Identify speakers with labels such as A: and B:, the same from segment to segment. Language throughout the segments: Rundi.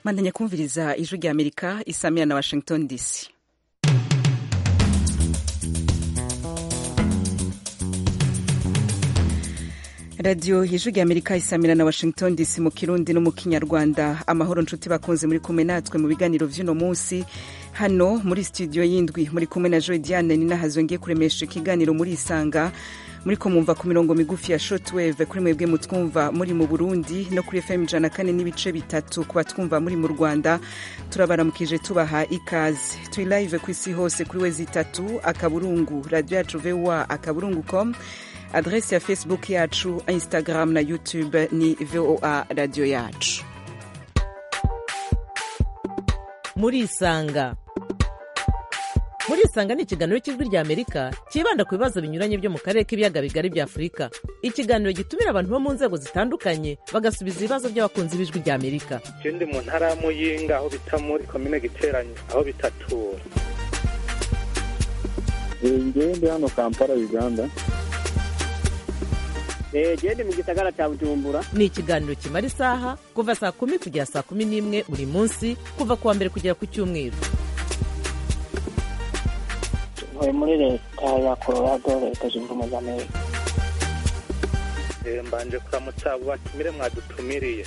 A: mandanya kumviriza ijwi rya amerika isamira na washington dc radiyo ijwi rya amerika isamira na washington dc mu kirundi no mu kinyarwanda amahoro nshuti bakunze muri kumwe natwe mu biganiro vy'uno munsi hano muri studio y'indwi muri kumwe na joy diane ninahazo ngiye kuremesha ikiganiro muri isanga muri ko mwumva ku mirongo migufi ya shortwave kuri mwebwe mutwumva muri mu burundi no kuri fm ijana kane n'ibice bitatu ku batwumva muri mu rwanda turabaramukije tubaha ikaze turi live ku isi hose kuri wezi itatu akaburungu radio yacu voa akaburungu com adresi ya facebook yacu instagram na youtube ni voa radio yacu
B: muri isanga muri isanga ni ikiganiro cy'ijwi rya amerika cyibanda ku bibazo binyuranye byo mu karere k'ibiyaga bigari bya afurika ikiganiro gitumira abantu bo mu nzego zitandukanye bagasubiza ibibazo by'abakunzi b'ijwi rya amerika
C: je ndi mu ntara ya muyinga aho bita muri komine giteranye aho bitatura
D: ngewe ndi hano kampala uganda
E: gende mu gisagara cya bujumbura
B: ni ikiganiro kimara isaha kuva saa kumi kugera saa kumi n'imwe buri munsi kuva ku wa mbere kugera ku cyumweru
E: ntuye muri leta ya colorado leta zunze ubumwe za amerika
C: Eh, mbanje kuramutsa abo batumire mwadutumiriye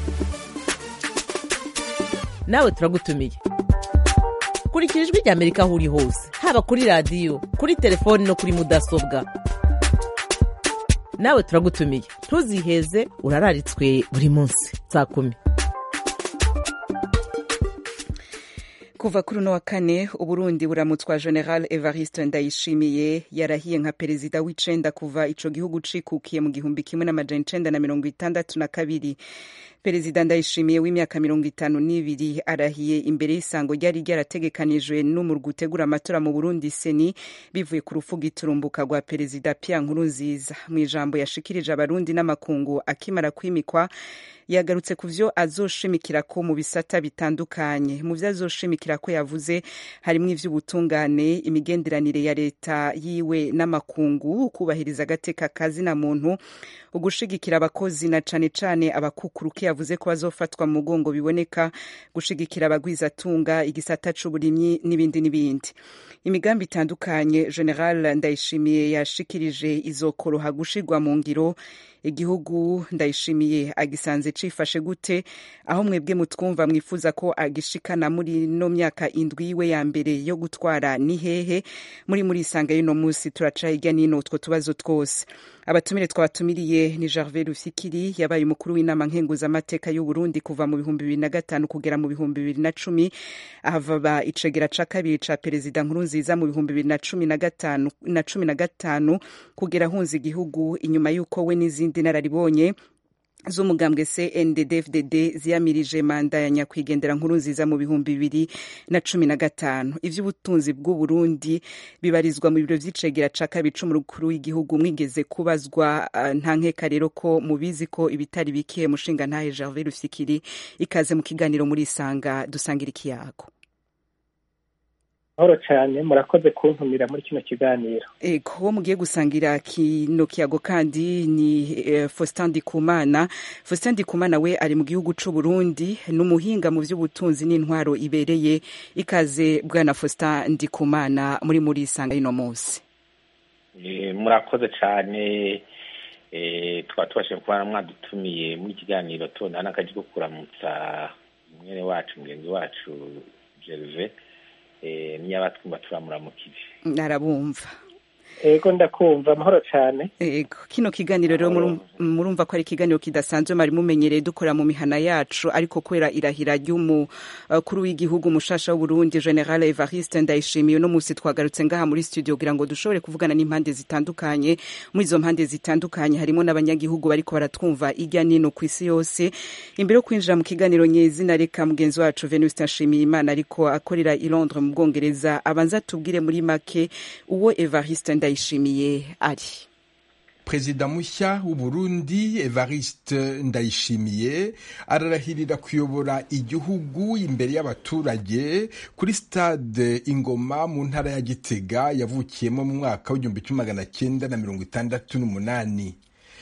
B: nawe turagutumiye kurikira ijwi rya amerika aho uri hose haba kuri radiyo kuri telefoni no kuri mudasobwa nawe turagutumiye ntuziheze urararitswe buri munsi saa kumi
A: kuva kuri uno wa kane uburundi buramutswa general evariste ndayishimiye yarahiye nka perezida w'icenda kuva ico gihugu cikukiye mu gihumbi kimwe n'amajana icenda na mirongo itandatu na kabiri perezida ndayishimiye w'imyaka mirongo itanu n'ibiri arahiye imbere y'isango ryari ryarategekanijwe n'umurwi utegura amatora mu burundi seni bivuye ku rufuga iturumbuka rwa perezida pierre nkurunziza mu ijambo yashikirije abarundi n'amakungu akimara kwimikwa yagarutse ku vyo azoshimikira ko mu bisata bitandukanye mu vyo azoshimikira ko yavuze harimwo ivy'ubutungane imigenderanire ya leta yiwe n'amakungu kubahiriza agateka kazina muntu ugushigikira abakozi na cane cane abakukuruke yavuze ko bazofatwa mu mugongo biboneka gushigikira abagwizatunga igisata c'uburimyi n'ibindi n'ibindi imigambi itandukanye general ndayishimiye yashikirije izokoroha gushirwa mu ngiro igihugu ndayishimiye agisanze cifashe gute aho mwebwe mutwumva mwifuza ko agishikana muri no myaka indwi yiwe ya mbere yo gutwara ni hehe muri muri isanga y'uno munsi turaca hirya n'ino utwo tubazo twose abatumire twabatumiriye ni Gervais Rufikiri yabaye umukuru w'inama nkenguzamateka y'u Burundi kuva mu bihumbi bibiri na gatanu kugera mu bihumbi bibiri na cumi ahava icegera ca kabiri ca perezida Nkurunziza mu bihumbi bibiri na cumi na gatanu na cumi na gatanu kugera ahunze igihugu inyuma y'uko we n'izindi nararibonye z'umugambwe CNDD-FDD ziyamirije manda ya nyakwigendera nkuru nziza mu bihumbi bibiri na cumi na gatanu ivy'ubutunzi bw'u Burundi bibarizwa mu biro vy'icegera ca kabiri c'umukuru w'igihugu mwigeze kubazwa uh, nta nkeka rero ko mubizi ko ibitari bikiye mushinga ntahe Gervais Rufikiri ikaze mu kiganiro muri isanga dusangira ikiyago
E: mahoro cyane murakoze kuntumira muri kino kiganiro
A: ego uwo mugiye gusangira kino kiyago kandi ni eh, Faustin Ndikumana Faustin Ndikumana we ari mu gihugu c'u Burundi n'umuhinga mu vy'ubutunzi n'intwaro ibereye ikaze bwana Faustin Ndikumana muri muri isanga y'ino munsi
F: Eh, murakoze cyane eh, twaba tubashije kuba mwadutumiye muri kiganiro tubona n'akaji ko kuramutsa mwene wacu mugenzi wacu Gervais eh, niyabatwumva turamuramukije
A: narabumva
E: ego ndakumva amahoro cyane
A: Ego kino kiganiro rero murum- murumva ko ari ikiganiro kidasanzwe mwari mumenyereye dukora mu mihana yacu ariko kubera irahira ry'umukuru w'igihugu mushasha w'Uburundi General Evariste Ndayishimiye no musi twagarutse ngaha muri studio kugira ngo dushobore kuvugana n'impande zitandukanye muri izo mpande zitandukanye harimo n'abanyagihugu bariko baratwumva irya nino ku isi yose imbere yo kwinjira mu kiganiro nyezina reka mugenzi wacu Venuste Nshimiyimana ariko akorera i Londres mu Bwongereza abanza tubwire muri make uwo Evariste Ndayishimiye ari
G: perezida mushya w'uburundi evariste ndayishimiye ararahirira kuyobora igihugu imbere y'abaturage kuri stade ingoma mu ntara ya gitega yavukiyemo mu mwaka w'igihumbi kimwe magana cyenda na mirongo itandatu n'umunani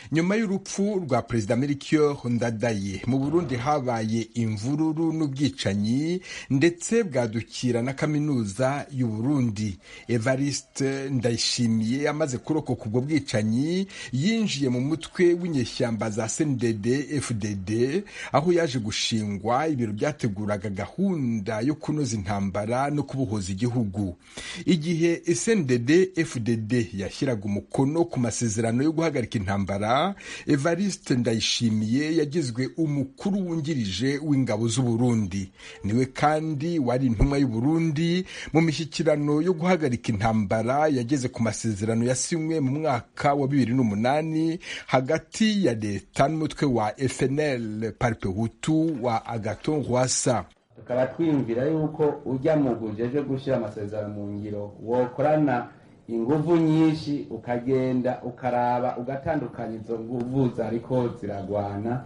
G: nyuma y'urupfu rwa perezida melchior ndadaye mu burundi habaye imvururu n'ubwicanyi ndetse bwadukira na kaminuza y'u burundi evariste ndayishimiye amaze kurokoka ubwo bwicanyi yinjiye mu mutwe w'inyeshyamba za cndd fdd aho yaje gushingwa ibiro byateguraga gahunda yo kunoza intambara no kubohoza igihugu igihe cndd fdd yashyiraga umukono ku masezerano yo guhagarika intambara evariste ndayishimiye yagizwe umukuru wungirije w'ingabo z'uburundi niwe kandi wari intumwa y'uburundi mu mishyikirano yo guhagarika intambara yageze ku masezerano yasinywe mu mwaka wa bibiri n'umunani hagati ya leta n'umutwe wa fnl parpe hutu wa agaton rwasa
H: tukaba twiyumvira yuko ujya mu gujeje gushyira amasezerano mu ngiro wokorana inguvu nyinshi ukagenda ukaraba ugatandukanya izo nguvu zariko ziragwana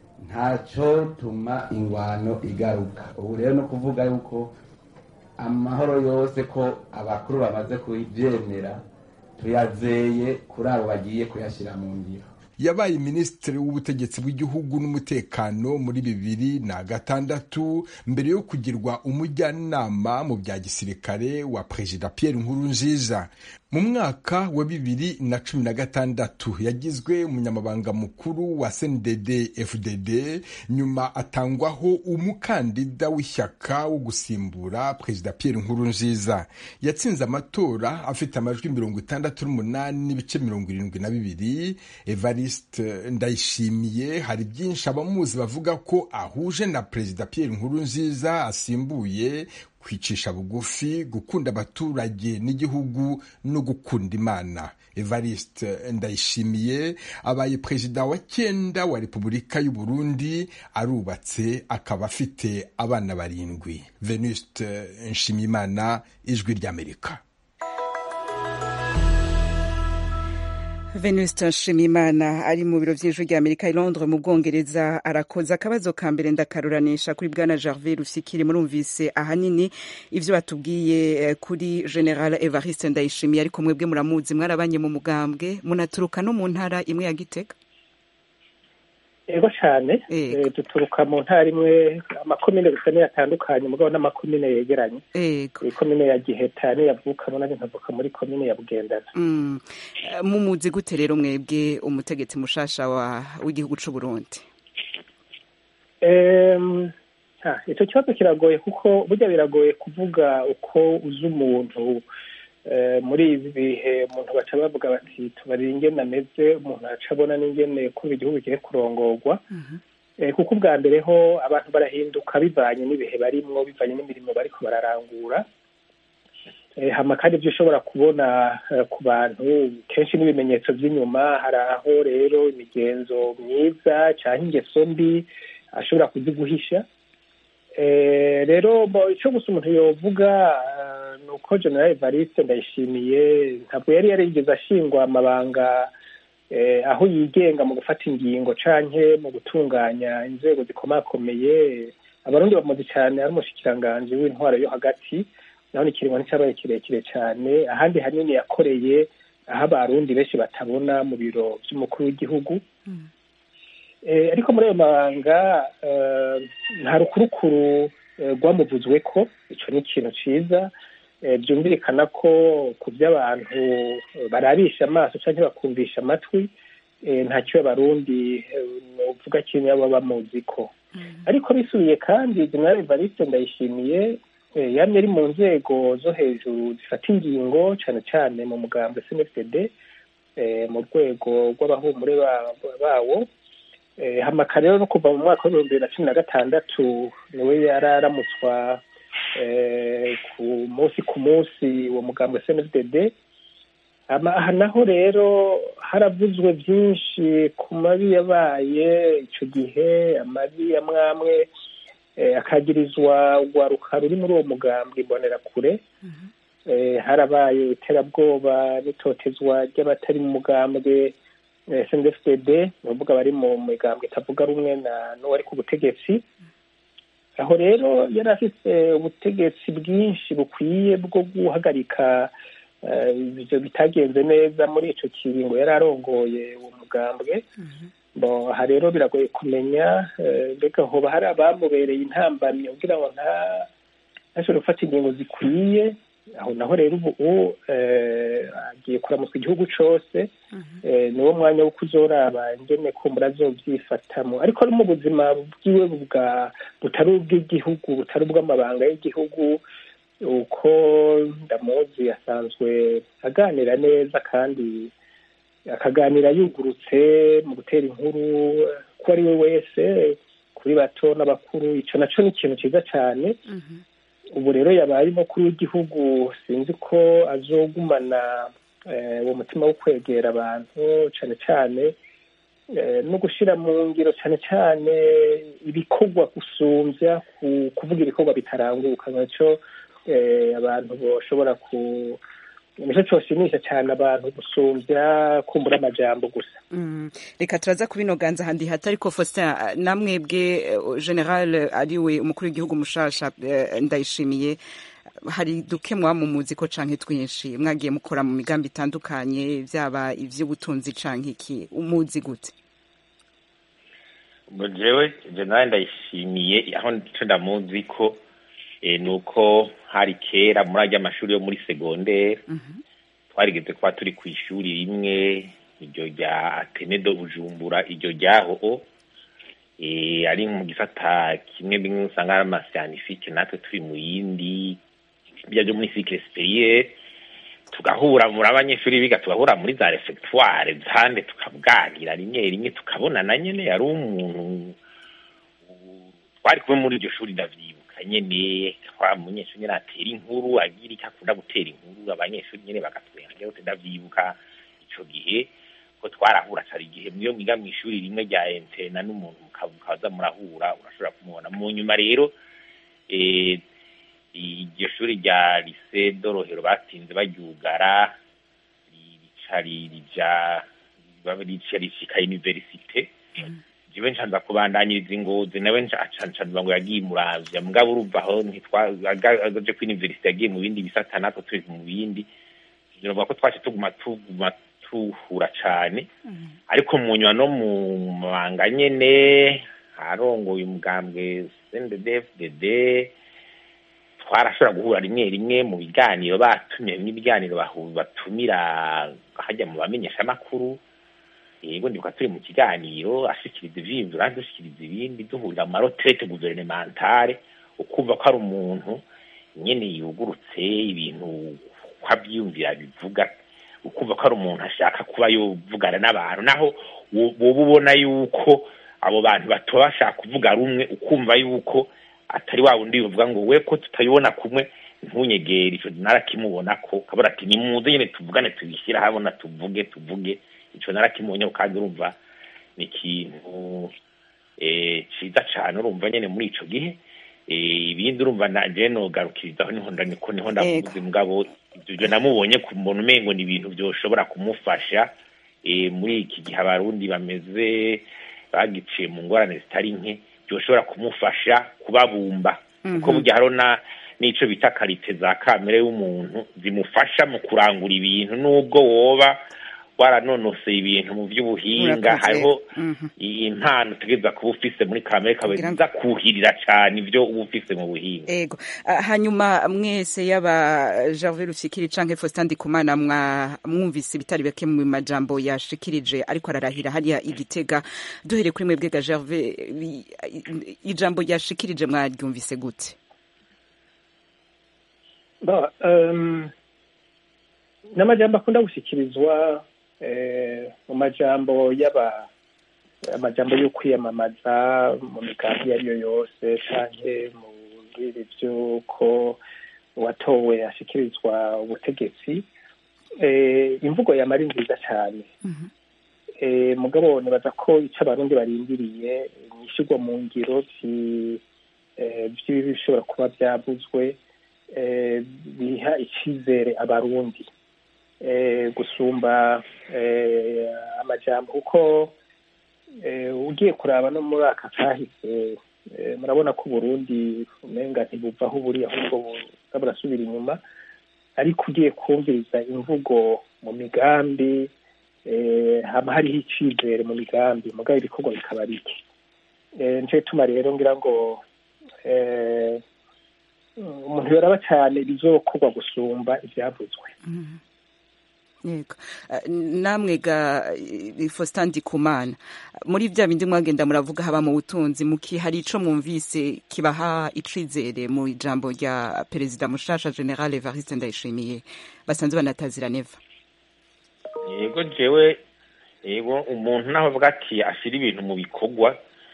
H: ntaco tuma ingwano igaruka ubu rero no kuvuga yuko amahoro yose ko abakuru bamaze kubyemera tuyazeye kuri abo bagiye kuyashyira mu ngiro
G: yabaye minisitiri w'ubutegetsi bw'igihugu n'umutekano muri bibiri na gatandatu mbere yo kugirwa umujyanama mu bya gisirikare wa perezida Pierre Nkurunziza mu mwaka wa bibiri na cumi na gatandatu yagizwe umunyamabanga mukuru wa CNDD FDD nyuma atangwaho umukandida w'ishyaka wo gusimbura perezida Pierre Nkurunziza yatsinze amatora afite amajwi mirongo itandatu n'umunani n'ibice mirongo irindwi na bibiri Evariste Ndayishimiye hari byinshi abamuzi bavuga ko ahuje na perezida Pierre Nkurunziza asimbuye kwicisha bugufi gukunda abaturage n'igihugu no gukunda imana evariste ndayishimiye abaye perezida wa cyenda wa repubulika y'u burundi arubatse akaba afite abana barindwi venuste nshimiyimana ijwi ry'amerika
A: venuste nshimiyimana ari mu biro by'ijwi rya amerika i londres mu bwongereza arakoze akabazo ka mbere ndakaruranisha kuri bwana gervais rusikiri murumvise ahanini ibyo batubwiye kuri general evariste ndayishimiye ariko mwebwe muramuzi mwarabanye mu mugambwe munaturuka no mu ntara imwe ya gitega
C: ego cyane duturuka mu ntara imwe amakomine gusa niyo atandukanye mugabo n'amakomine yegeranye ikomine ya giheta niyo yavukamo nanjye nkavuka muri komine ya bugendana
A: mumuzi gute rero mwebwe umutegetsi mushasha w'igihugu cy'u burundi
C: icyo kibazo kiragoye kuko burya biragoye kuvuga uko uzi umuntu muri ibi bihe umuntu baca bavuga bati tubarire ingene ameze umuntu aca abona n'ingene kuba igihugu kigiye kurongorwa kuko ubwa mbere ho abantu barahinduka bivanye n'ibihe barimwo bivanye n'imirimo bariko bararangura hama kandi ibyo ushobora kubona ku bantu kenshi n'ibimenyetso by'inyuma hari aho rero imigenzo myiza cyangwa ingeso mbi ashobora kuziguhisha rero icyo gusa umuntu yovuga ni uko general evariste ndayishimiye ntabwo yari yarigeze ashingwa amabanga aho yigenga mu gufata ingingo canke mu gutunganya inzego zikomakomeye abarundi bamuzi cyane ari umushikiranganji w'intwaro yo hagati naho ni ikiringo nticyabaye kirekire cyane ahandi hanini yakoreye aho abarundi benshi batabona mu biro by'umukuru w'igihugu ariko muri ayo mabanga nta rukurukuru rwamuvuzwe ko icyo ni ikintu cyiza byumvikana ko ku by'abantu barabisha amaso cyangwa bakumvisha amatwi ntacyo abarundi uvuga kimwe baba bamuzi ko ariko bisubiye kandi general evariste ndayishimiye yamye ari mu nzego zo hejuru zifata ingingo cyane cyane mu mugambi snfd mu rwego rw'abahumure bawo hamaka rero no kuva mu mwaka w'ibihumbi bibiri na cumi na gatandatu niwe yararamutswa ku munsi ku munsi uwo mugambi wa snfdd aha naho rero haravuzwe byinshi ku mabi yabaye icyo gihe amabi ya mwamwe akagirizwa urwaruka ruri muri uwo mugambi imbonerakure harabaye iterabwoba n'itotezwa ry'abatari mu mugambwe snfdd ni ukuvuga bari mu migambwe itavuga rumwe n'uwari ku butegetsi aho rero yari afite ubutegetsi bwinshi bukwiye bwo guhagarika ibyo bitagenze neza muri icyo kiringo yari arongoye uwo mugambwe aha rero biragoye kumenya mbega hoba hari abamubereye intambamyi kugira ngo ntashobore gufata ingingo zikwiye aho naho rero ubu agiye kuramutswa igihugu cyose niwo mwanya wo kuzoraba ingene kumbura azobyifatamo ariko no mu buzima bwiwe butari ubw'igihugu butari ubw'amabanga y'igihugu uko ndamuzi asanzwe aganira neza kandi akaganira yugurutse mu gutera inkuru ko ari we wese kuri bato n'abakuru icyo nacyo ni ikintu cyiza cyane ubu rero yabaye umukuru w'igihugu sinzi ko azogumana uwo mutima wo kwegera abantu cyane cyane no gushyira mu ngiro cyane cyane ibikorwa gusumbya kuvuga ibikorwa bitaranguka nacyo abantu bashobora ku nicyo cyoshimisha cyane abantu gusumbya kumbura amajambo gusa
A: reka turaza kubinoganza handi hato ariko Faustin namwebwe general ariwe umukuru w'igihugu mushasha ndayishimiye hari duke mwamumuzi ko canke twinshi mwagiye mukora mu migambi itandukanye byaba ivy'ubutunzi canke iki umuzi gute
F: jewe general ndayishimiye aho nico ndamuzi ko ni uko hari kera muri ajya amashuri yo muri segonderi twarigeze kuba turi ku ishuri rimwe iryo rya atenedo bujumbura iryo ryaho ari mu gisata kimwe bimwe usanga ari amasiyanifike natwe turi mu yindi bya byo muri sikire siperiyeri tugahura muri abanyeshuri biga tugahura muri za refegitware zande tukabwanira rimwe rimwe tukabonana nyine yari umuntu twari kumwe muri iryo shuri ndavyibuka nyene kwa munyeshuri nyene atera inkuru agira icyo akunda gutera inkuru abanyeshuri nyene bagatwenga rero ndavyibuka ico gihe ko twarahura cari igihe mwiyo mwiga mw'ishuri rimwe rya entena n'umuntu mukaza murahura urashobora kumubona mu nyuma rero iryo shuri rya lise dorohero batinze baryugara rica rija rica rishika universite jiwe ncanza kubandanyiriza ingozi nawe ncanza ngo yagiye muravya mugabo urumva aho ntitwagaje ku universite yagiye mu bindi bisata natwe turi mu bindi novuga ko twace tuguma tuguma tuhura cane ariko mu nyuma no mu mabanga nyene harongoye umugambwe CNDD-FDD twarashobora guhura rimwe rimwe mu biganiro batumye n'ibiganiro batumira hajya mu bamenyeshamakuru yego ndibuka turi mu kiganiro ashikiriza ivyiyumviro kandi dushikiriza ibindi duhurira mu marotrete guvernementale ukumva ko ari umuntu nyene yugurutse ibintu ko avyiyumvira bivuga ukumva ko ari umuntu ashaka kuba yovugana n'abantu naho woba ubona yuko abo bantu batoba bashaka kuvuga rumwe ukumva yuko atari wa wundi uvuga ngo we ko tutayibona kumwe ntunyegere ico narakimubona ko kabura ati nimuze nyene tuvugane tubishyira habona tuvuge tuvuge ico narakimubonye kandi urumva ni ikintu ciza cane urumva nyene muri ico gihe ibindi urumva naje nogarukirizaho niho niko niho ndavuze mugabo ivyo namubonye ku muntu umengo ni ibintu vyoshobora kumufasha muri iki gihe abarundi bameze bagiciye mu ngorane zitari nke byoshobora kumufasha kubabumba kuko burya hariho n'ico bita karite za kamere y'umuntu zimufasha mu kurangura ibintu n'ubwo woba waranonoseye ibintu mu by'ubuhinga hariho impano utegereza kuba ufise muri kamere kawe ziza kuhirira cyane ibyo uba ufise mu buhinga
A: ego hanyuma mwese yaba Gervais Rufikiri canke Faustin Ndikumana mwumvise ibitari bake mu majambo yashikirije ariko ararahira hariya igitega duhere kuri mwebwe ga Gervais ijambo yashikirije mwaryumvise gute
C: n'amajambo akunda gushyikirizwa mu majambo y'aba amajambo yo kwiyamamaza mu migambi iyo ari yo yose canke mu biri by'uko uwatowe ashyikirizwa ubutegetsi imvugo yamara nziza cyane mugabo nibaza ko icyo abarundi barindiriye ni ishyirwa mu ngiro by'ibibi bishobora kuba byavuzwe biha icyizere abarundi gusumba amajambo kuko ugiye kuraba no muri aka kahise murabona ko uburundi umenga ntibuva aho buri ahubwo burasubira inyuma ariko ugiye kumviriza imvugo mu migambi eh, haba hariho icizere mu migambi mugabo ibikorwa bikaba bike Eh, nico gituma rero ngira ngo eh, umuntu yoraba cyane bizokorwa gusumba ibyavuzwe
A: yego Eh, namwe ga eh, Faustin Ndikumana muri vya bindi mwagenda muravuga haba mu butunzi muki hari ico mwumvise kibaha icizere mu ijambo rya perezida mushasha General Evariste Ndayishimiye basanzwe banatazira neva
F: yego jewe yego umuntu naho avuga ati ashyira ibintu mu bikorwa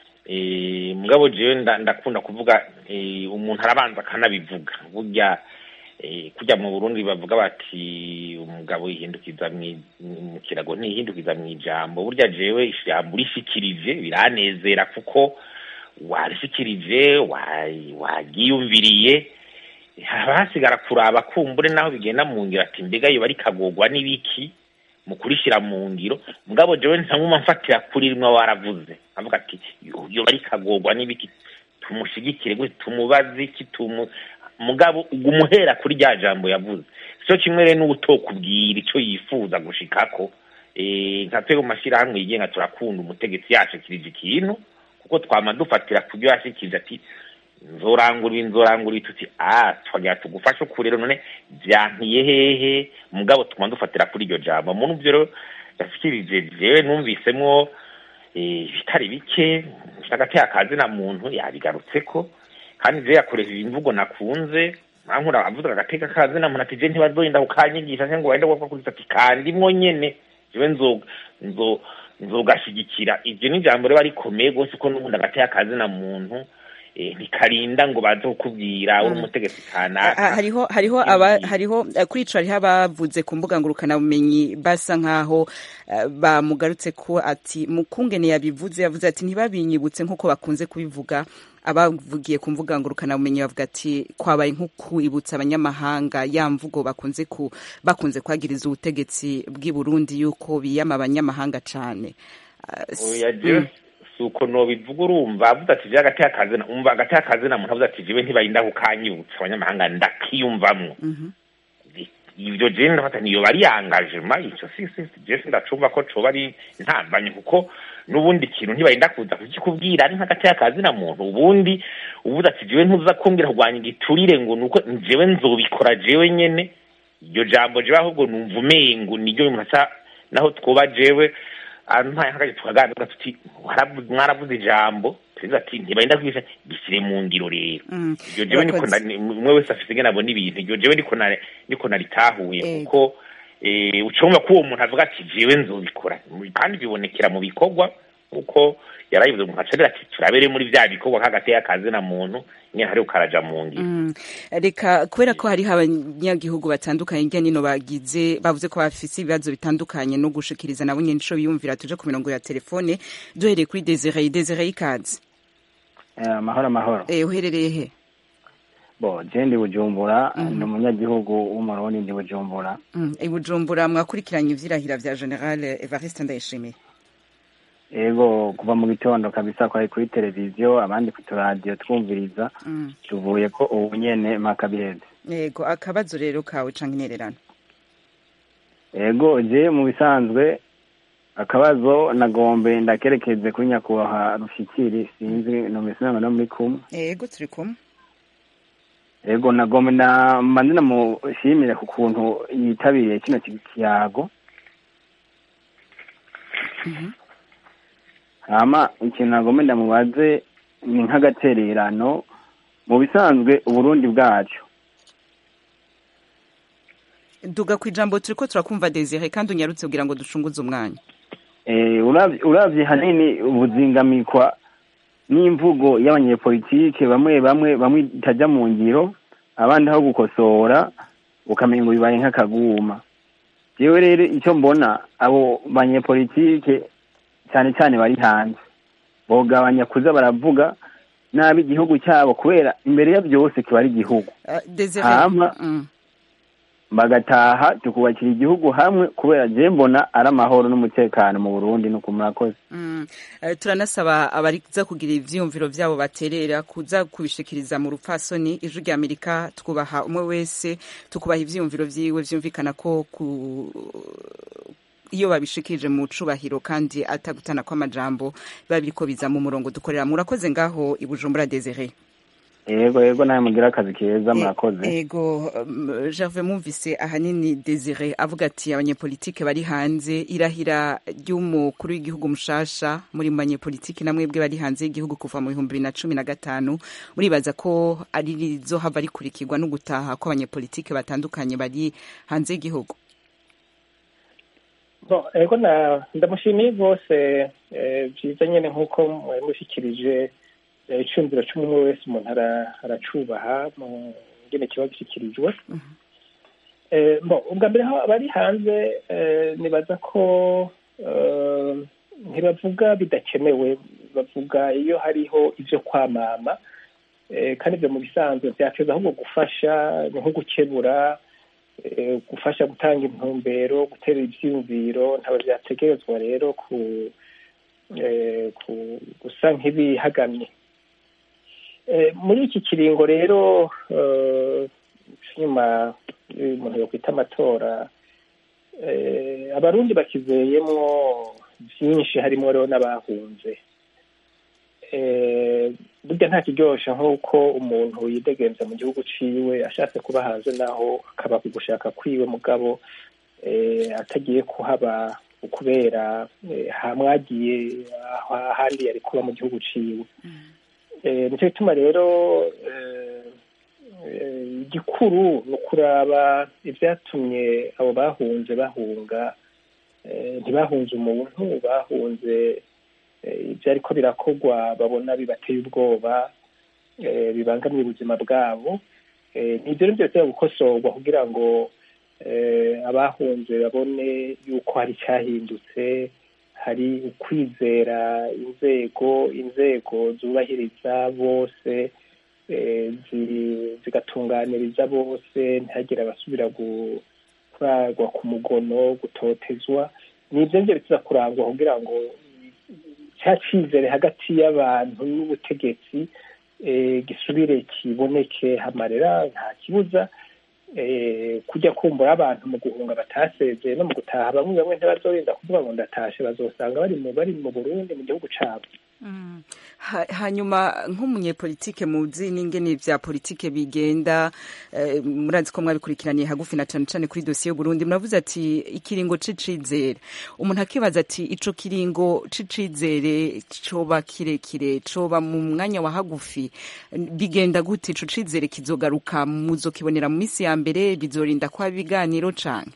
F: eh, mugabo jewe nda- ndakunda kuvuga eh, umuntu arabanza akanabivuga burya eh, kujya mu burundi bavuga bati umugabo yihindukiza mwi- mu kirago ntiyihindukiza mu ijambo burya jewe ijambo urishikirije biranezera kuko warishikirije wa- wagiyumviriye haba hasigara kuraba kumbure naho bigenda mu ngiro ati mbega yoba rikagorwa n'ibiki mu kurishyira mu ngiro mugabo jewe ntamuma mfatira kuri rimwe waravuze avuga ati "Yo- yoba rikagorwa n'ibiki tumushigikire gute tumubaze iki tumu mugabo ugumuhera kuri rya jambo yavuze sico kimwe rero n'ubutokubwira ico yifuza gushikako eh nka twebwe mu mashyirahamwe yigenga turakunda umutegetsi yashikirije ikintu kuko twama dufatira kubyo yashikirije ati nzorangurira nzorangurira tuti ah twagira tugufashe ukuri rero none byankiye hehe mugabo tuma dufatira kuri iryo jambo muri byo rero yashikirije jewe numvisemwo eh, bitari bike hagati y'akazina muntu yabigarutseko kandi je yakoresheje imvugo nakunze ankura avuga agateka kazina muntu ati je ntibazorinda kukanyigisha se ngo wende wapfa kuri ati kandimwo nyene jewe nzo nzo nzogashigikira ivyo ni ijambo riba rikomeye rwose ko n'ubundi agateka kazina muntu eh, ntikarinda ngo baze kukubwira uri umutegetsi
A: Ha-
F: kanaka
A: hariho hariho aba hariho eh, kuri ico hariho abavuze ku mbuga ngurukana bumenyi basa nkaho eh, bamugarutse ko ati mukungene yabivuze yavuze ati ntibabinyibutse nkuko bakunze kubivuga abavugiye ku mbuga ngurukana bumenyi bavuga ati kwabaye nko kwibutsa abanyamahanga ya mvugo bakunze ku bakunze kwagiriza ubutegetsi bw'i Burundi yuko biyama abanyamahanga cane Ah, s-
F: oya jewe si uko nobivuga urumva avuze ati je agati akazina umva agati akazina muntu avuze ati jewe ntibarinda kukanyibutsa abanyamahanga ndakiyumvamwo
A: mhm.
F: ivyo je ndafata niyo bari engagement ico si si si, je sindacumva ko coba ari ntambanye kuko n'ubundi kintu ntibarinda kuza kukikubwira ari nk'agati akazina muntu ubundi uvuze ati jewe ntuza kumbwira kurwanya igiturire ngo nuko jewe nzobikora jewe nyene iryo jambo jewe ahubwo numva umengo niryo umuntu asa naho twoba jewe ampaye nk'akaje tukaganira tuti "Waravu- mwaravuze ijambo perezida ati ntibarinda kwigisha gishyire mu ngiro rero
A: Mm.
F: iryo jewe niko
A: Urakoze.
F: na- ni- umwe wese afite ingene abona ibintu iryo jewe niko na- niko naritahuye
A: Ego.
F: kuko eh, ucumva ko uwo muntu avuga ati jewe nzobikora kandi bibonekera mu bikorwa kuko yarayivuze mu nkacarira ati turabere muri vya bikorwa nk'agati y'akazi na muntu nyine hari ukaraja mu ngiro
A: Mm. reka kubera ko hariho abanyagihugu batandukanye hirya nino bagize bavuze ko bafise ibibazo bitandukanye no gushikiriza nabo nyene ico biyumvira tuje ku mirongo ya telefone duhereye kuri Desiree Desiree ikaze
E: amahoro amahoro
A: eh uherereye he
E: bo je ndi bujumbura
A: Mhm.
E: ni umunyagihugu w'umurundi ndi bujumbura
A: Mm, i Bujumbura mwakurikiranye ivyirahira vya General Evariste Ndayishimiye
E: ego kuva mu gitondo kabisa kwari kuri televiziyo abandi ku turadiyo twumviriza
A: Mm.
E: tuvuye ko ubu nyene mpaka biheze
A: yego akabazo rero kawe canke intererano
E: ego je mu bisanzwe akabazo nagombe ndakerekeze kuri nyakubahwa rushikiri sinzi nomesinanga no muri kumwe
A: yego turi kumwe
E: ego nagombe na mbanze namushimire ku kuntu yitabiriye kino kiyago
A: Mhm.
E: hama ikintu nagombe ndamubaze ni nk'agatererano mu bisanzwe uburundi bwacu
A: duga ku ijambo turiko turakumva Desiree kandi unyarutse kugira ngo ducunguze umwanya
E: Eh, uravye uravye hanini ubuzingamikwa n'imvugo y'abanyepolitike bamwe bamwe bamwe itajya mu ngiro abandi aho gukosora ukamenya ngo bibaye nk'akaguma jewe rero icyo mbona abo banyepolitike cyane cyane bari hanze bogabanya kuza baravuga nabi igihugu cyabo kubera imbere ya byose kiba ari igihugu
A: Uh, Desiree
E: Hama.
A: mm.
E: bagataha tukubakira igihugu hamwe kubera je mbona ari amahoro n'umutekano mu burundi nuko murakoze
A: Mm. Eh, turanasaba abariza kugira ivyiyumviro vyabo baterera kuza kubishikiriza mu rupfasoni ijwi rya amerika twubaha umwe wese tukubaha ivyiyumviro vyiwe vyumvikana ko ku iyo babishikirije mu cubahiro kandi atagutana kw'amajambo biba biriko biza mu murongo dukorera murakoze ngaho i bujumbura desire
E: yego yego nawe mugira akazi keza murakoze
A: ego um, Gervais mumvise ahanini Desire avuga ati abanyepolitike bari hanze irahira ry'umukuru w'igihugu mushasha muri mu banyepolitike namwebwe bari hanze y'igihugu kuva mu bihumbi bibiri na cumi na gatanu muribaza ko ari rizohava rikurikirwa no gutaha kw'abanyepolitike batandukanye bari hanze y'igihugu
C: Bon, ego na ndamushimiye rwose eh, byiza nyene nk'uko mwari mushikirije eh, icumviro c'umwe wese umuntu ara- aracubaha mu ngene kiba gishyikirijwe Eh, bon, ubwa mbere aho abari hanze eh, nibaza ko eh, ntibavuga bidakenewe bavuga iyo hariho ivyo kwamama eh, kandi ivyo mu bisanzwe vyateza ahubwo gufasha ni nko gukebura eh, gufasha gutanga intumbero gutera ivyiyumviro ntabwo vyategerezwa rero ku eh, ku- gusa nk'ibihagamye Eh, muri iki kiringo rero eh, nyuma y'uyu umuntu yokwita amatora eh, abarundi bakizeyemwo vyinshi harimwo rero n'abahunze Eh, burya nta kiryosha nk'uko umuntu yidegenza mu gihugu ciwe ashatse kuba hanze naho akaba ku gushaka kwiwe mugabo eh, atagiye kuhaba kubera eh, hamwagiye aho ahandi yari kuba mu gihugu ciwe Eh, nicyo gituma rero eh, eh, igikuru ni ukuraba ivyatumye abo bahunze bahunga eh, ntibahunze umuntu bahunze eh, ivyo ariko birakorwa babona bibateye ubwoba eh, bibangamiye ubuzima bwabo Eh, nivyo rero vyose gukosorwa kugira ngo eh, abahunze babone yuko hari icyahindutse hari ukwizera inzego inzego zubahiriza bose eh, zi- zigatunganiriza bose ntihagire abasubira kuragwa ku mugono gutotezwa nibyo nivyo biza kurangwa kugira ngo cya cyizere hagati y'abantu n'ubutegetsi eh, gisubire kiboneke hamarera nta kibuza eh, kujya kumbura abantu mu guhunga batasezeye no mu gutaha bamwe bamwe ntibazorinda kuvuga ngo ndatashe bazosanga bari mu bari mu Burundi mu gihugu cabo
A: Ha- hanyuma nk'umunyepolitike muzi n'ingene vya politike bigenda eh, murazi ko mwabikurikiraniye hagufi na cane cane kuri dosiye y'uburundi muravuze ati ikiringo c'icizere umuntu akibaza ati ico kiringo c'icizere coba kirekire coba mu mwanya wa hagufi bigenda gute ico cizere kizogaruka muzokibonera mu misi ya mbere bizorinda kwa biganiro cane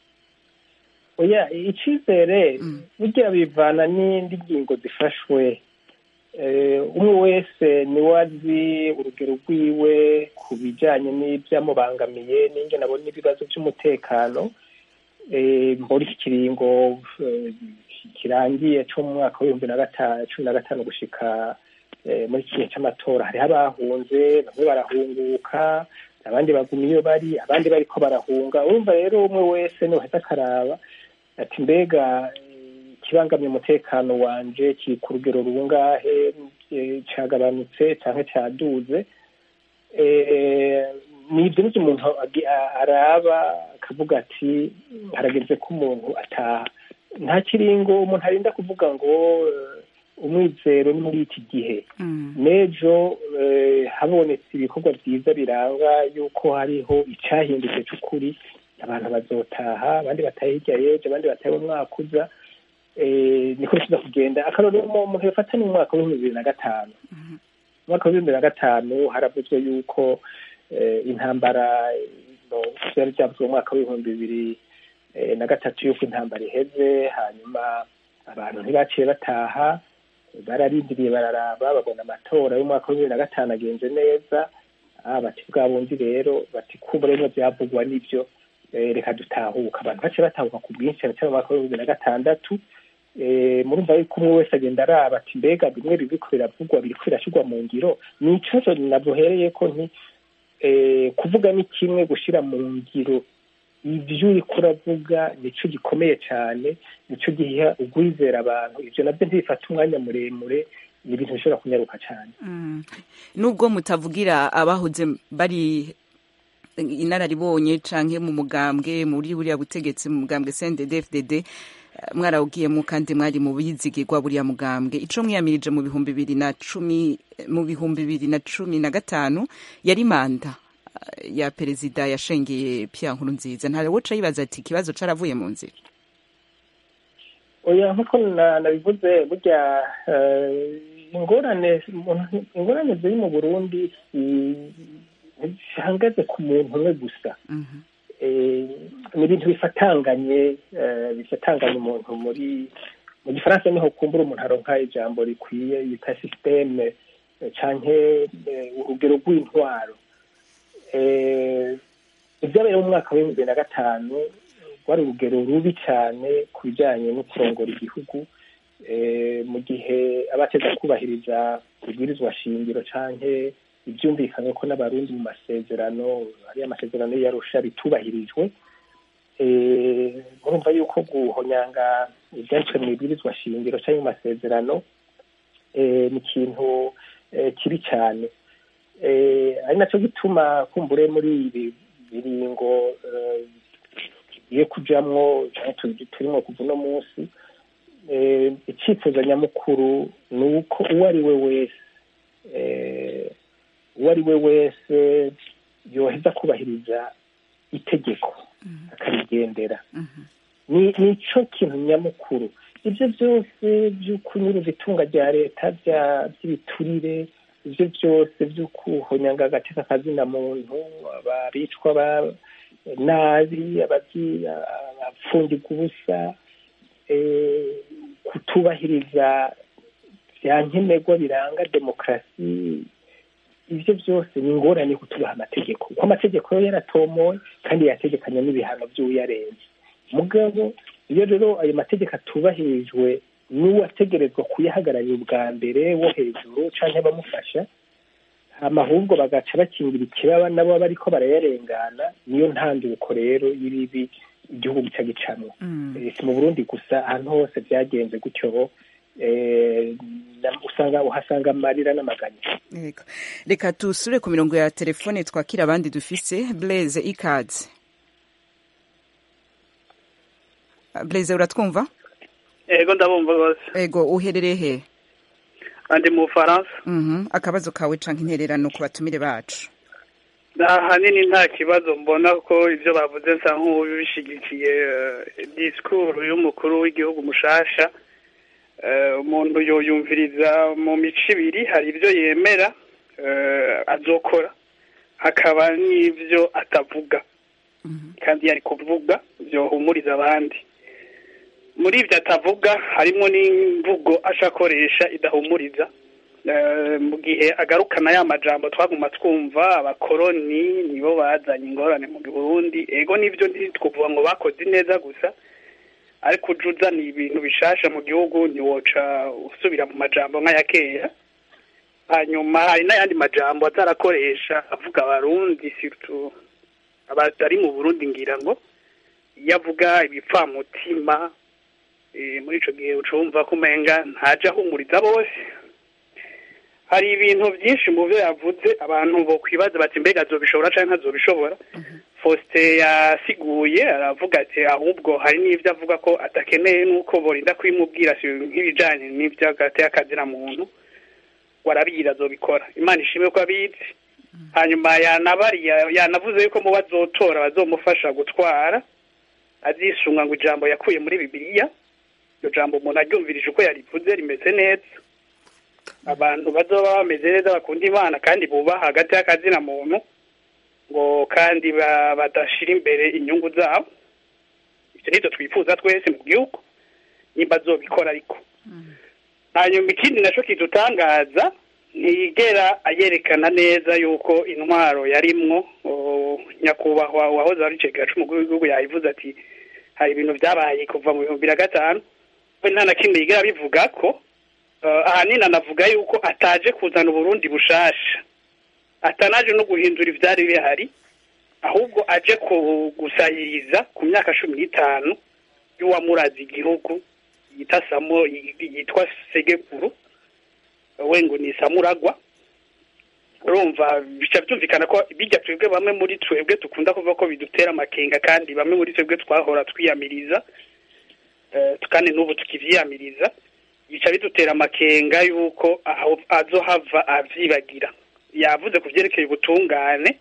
C: oya icizere burya bivana n'indi ngingo zifashwe Eh, umwe wese niwe azi urugero rwiwe ku bijanye n'ivyamubangamiye n'ingene abona ibibazo vy'umutekano Eh, muri iki kiringo eh, kirangiye co mu mwaka w'ibihumbi na gatanu cumi na gatanu gushika eh, muri iki gihe c'amatora hariho abahunze bamwe barahunguka abandi baguma iyo bari abandi bariko barahunga urumva rero umwe wese niwaheza akaraba ati mbega eh, ikibangamye umutekano wanje kiri ku rugero rungahe eh, cagabanutse canke caduze Eh, ni ibyo nivyo umuntu agi- a- araba akavuga ati harageze ko umuntu ataha nta kiringo umuntu arinda kuvuga ngo eh, umwizero ni muri iki gihe n'ejo eh, habonetse ibikorwa byiza biranga yuko hariho icyahindutse cy'ukuri abantu bazotaha abandi bataha hirya y'ejo abandi bataha mu mwaka uza eh, niko bikiza kugenda akarorero mu- umuntu yafata ni mu mwaka w'ibihumbi bibiri na gatanu mu mwaka w'ibihumbi bibiri na gatanu haravuzwe yuko eh, intambara eh, no, vyari vyavuzwe mu mwaka w'ibihumbi bibiri eh, na gatatu yuko intambara iheze hanyuma abantu ntibaciye bataha bararindiriye bararaba babona amatora y'umwaka wa bibiri na gatanu agenze neza ah, bati bwa bundi rero bati kumva rero byavugwa n'ibyo eh, reka dutahuka abantu baciye batahuka ku bwinshi cyane cyane mu mwaka wa bibiri na gatandatu eh, murumva yuko umwe wese agenda araba ati mbega bimwe biriko biravugwa biriko birashyirwa mu ngiro ni ikibazo nabuhereye ko nti eh, kuvuga ni kimwe gushira mu ngiro ibyo uriko uravuga nico gikomeye cyane nico giha ugwizera abantu ivyo navyo ntibifata umwanya muremure ni ibintu bishobora kunyaruka cyane
A: nubwo mutavugira abahoze bari inararibonye canke mu mugambwe muri buriya butegetsi mu mugambwe CNDD-FDD mwarawugiyemo kandi mwari mu bizigirwa buriya mugambwe ico mwiyamirije mu bihumbi bibiri na cumi mu bihumbi bibiri na cumi na gatanu yari manda ya perezida yashengeye Pierre Nkurunziza nta woca yibaza ati ikibazo caravuye mu nzira
C: oya nkuko nabivuze burya ingorane ingorane ziri mu burundi zihagaze ku muntu umwe gusa ni ibintu bifatanganye bifatanganye umuntu muri mu gifaransa niho kumbura umuntu aronka ijambo rikwiye yita sisiteme canke urugero rw'intwaro ibyabaye mu mwaka w'ibihumbi bibiri na gatanu rwari urugero rubi cyane ku bijyanye no kurongora igihugu mu gihe abateza kubahiriza ibwirizwa shingiro canke ibyumvikanywe ko n'abarundi mu masezerano ariyo amasezerano yarusha bitubahirijwe murumva yuko guhonyanga ibyanditswe mu ibwirizwa shingiro cyangwa mu masezerano ni ikintu kibi cyane ari nacyo gituma kumbure muri ibi biringo tugiye kujamwo turimo kuva uno munsi icyifuzo nyamukuru ni uko uwo ari we wese uwo ari we wese yoheza kubahiriza itegeko akarigendera ni cyo kintu nyamukuru ibyo byose byo kunyuruza itunga rya leta by'ibiturire ibyo byose byo kuhonyanga agateka kazina muntu abicwa nabi abapfungirwa ubusa kutubahiriza bya nkenerwa biranga demokarasi ibyo byose ni ingorane kutubaha amategeko kuko amategeko yo yaratomowe kandi yategekanya n'ibihano by'uyarenze mugabo iyo rero ayo mategeko atubahirijwe n'uwategerezwa kuyahagararira ubwa mbere wo hejuru cyangwa abamufasha ahubwo bagaca bakingira ikibaba nabo bariko barayarengana niyo ntanduko rero y'ibibi igihugu gica gicamwo si mu burundi gusa ahantu hose byagenze gutyo usanga uhasanga amarira n'amaganya
A: reka tusure ku mirongo ya telefone twakira abandi dufise blaise ikaze blaise uratwumva
I: ego ndabumva rwose
A: ego uherereye he
I: andi mu bufaransa
A: akabazo kawe canke intererano ku batumire bacu
I: ahanini nta kibazo mbona ko ibyo bavuze nsa nk'ubishigikiye disikuru y'umukuru w'igihugu mushasha umuntu yoyumviriza mu mico ibiri hari ibyo yemera azokora hakaba n'ibyo atavuga kandi yari kuvuga byohumuriza abandi muri ibyo atavuga harimo n'imvugo ashakoresha idahumuriza mu gihe agarukana ya majambo twaguma twumva abakoroni nibo bazanye ingorane mu Burundi ego nibyo ntitwuvuga ngo bakoze neza gusa ariko uje uzana ibintu bishasha mu gihugu ntiwoca usubira mu majambo nk'aya kera hanyuma hari n'ayandi majambo atarakoresha avuga abarundi sirutu abari mu burundi ngira ngo iyo avuga ibipfamutima muri ico gihe uca wumva ko umenga ntaje ahumuriza bose hari ibintu byinshi mu byo yavuze abantu bo kwibaza bati mbega azobishobora cyangwa ntazobishobora Faustin yasiguye aravuga ati ahubwo hari n'ibyo avuga ko adakeneye n'uko borinda kubimubwira nk'ibijyanye n'iby'agateka muntu warabira azobikora imana ishimwe ko abizi hanyuma yanavuze yuko mu bazotora bazomufasha gutwara azisunga ngo ijambo yakuye muri bibiliya iryo jambo umuntu aryumvirije uko yarivuze rimeze neza abantu bazoba bameze neza bakunda imana kandi bubaha hagati y'akazina muntu ngo kandi badashira imbere inyungu zabo ibyo nibyo twifuza twese mu gihugu nimba azobikora ariko hanyuma ikindi nacyo kidutangaza ntiyigera ayerekana neza yuko intwaro yarimwo nyakubahwa uwahoze ari cegacu umukuru w'igihugu yayivuze ati hari ibintu byabaye kuva mu bihumbi na gatanu we nta na kimwe yigera bivuga ko ahanini anavuga yuko ataje kuzana uburundi bushasha atanaje no guhindura ibyari bihari ahubwo aje ku- gusahiriza ku myaka cumi n'itanu y'uwamuraza igihugu yita samo yitwa segekuru we ngo ni samuragwa urumva bica byumvikana ko bijya twebwe bamwe muri twebwe dukunda kuvuga ko bidutera amakenga kandi bamwe muri twebwe twahora twiyamiriza eh, kandi n'ubu tukivyiyamiriza bica bidutera amakenga y'uko aho azohava avyibagira yavuze ku vyerekeye ubutungane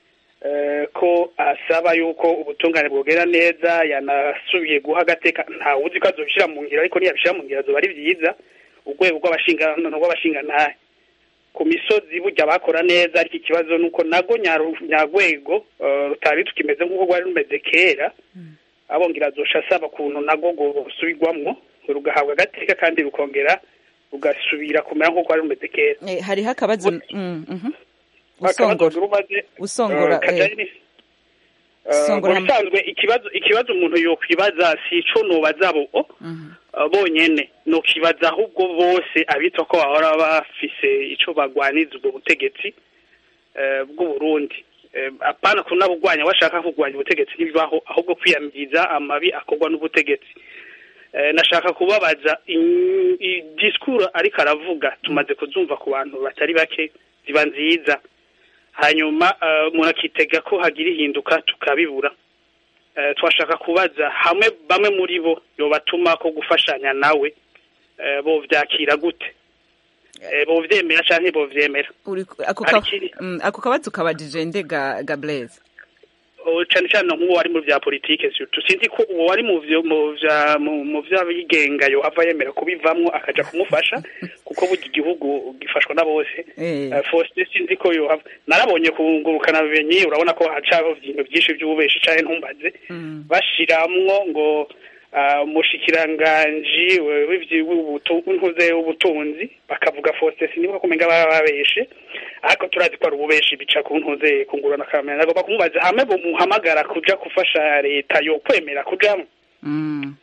I: eh, ko asaba yuko ubutungane bwogera neza yanasubiye guha agateka ntawe uzi ko azobishira mu ngiro ariko niyabishira mu ngiro azoba ari vyiza urwego rw'abashingano rw'abashingantahe ku misozi burya bakora neza ariko ikibazo ni uko nago nyaru- nyarwego eh, rutari tukimeze nk'uko rwari rumeze kera abongera azosha asaba ukuntu nago gusubirwamwo rugahabwa agateka kandi rukongera rugasubira kumera nk'uko rwari rumeze kera
A: Eh, hariho akabazo mm, mhm.
I: akabazo
A: usongora
I: urumaze
A: usongora
I: eh, kajyanye ni- eh,
A: Songora
I: mu
A: ham-
I: bisanzwe ikibazo ikibazo umuntu yokwibaza si ico nobaza bo
A: Mhm.
I: uh, bonyene nokibaza ahubwo bose abitwa ko bahora bafise ico bagwaniza ubwo butegetsi eh, bw'u Burundi Eh, apana kunabugwanya bashaka kugwanya ubutegetsi ntibibaho ahubwo kwiyamiriza amabi akorwa n'ubutegetsi Eh, nashaka kubabaza in- i- disikuru ariko aravuga tumaze kuzumva ku bantu batari bake ziba nziza hanyuma eh, umuntu akitega ko hagira ihinduka tukabibura Eh, twashaka kubaza hamwe bamwe muri bo yobatuma ko gufashanya nawe eh, bovyakira gute Eh, bovyemera canke bovyemera
A: Uri- ako
I: Hari
A: ka-
I: ikindi-
A: mm, ako kabazo kabajije nde ga ga Blaise
I: Oh, cane cane nk'uwo wari mu vya politike surtout sinzi ko uwo wari mu vyo mu vya mu mu vy'abigenga yo ava yemera kubivamwo akaja kumufasha kuko burya igihugu gifashwa na bose
A: eh
I: Eh, Faustin sinzi ko yohava narabonye kungurukana bumenyi urabona ko hacaho ibintu byinshi by'ububeshi canke ntumbaze
A: mm.
I: bashiramwo ngo ah, umushikiranganji we- w'ivyi- w'ubutu- w'intuze w'ubutunzi bakavuga Faustin sinibuka kumenga baba babeshe ariko turazi ko ari ububeshi bica ku ntuze kungurana kamera nagomba kumubaza hamwe bomuhamagara kuja gufasha leta yo kwemera kujamwo
A: Mm.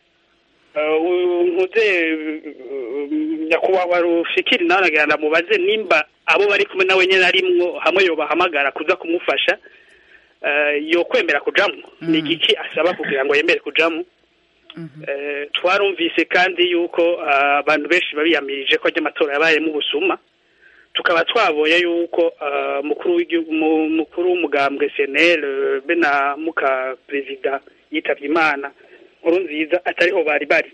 I: Uh, nkuze uh, nyakubahwa rufikiri nawe nagira ndamubaze nimba abo bari kumwe nawe nyene arimwo hamwe yobahamagara kuza kumufasha uh, yo kwemera kujamwo ni igiki asaba kugira ngo yemere kujamwo Eh, twarumvise kandi yuko ah, abantu benshi babiyamirije ko ajya amatora yabayemo ubusuma tukaba twabonye yuko ah, mukuru w'igihugu mu- mukuru w'umugambwe senel eh, be na muka perezida yitavye imana nkuru nziza atariho bari bari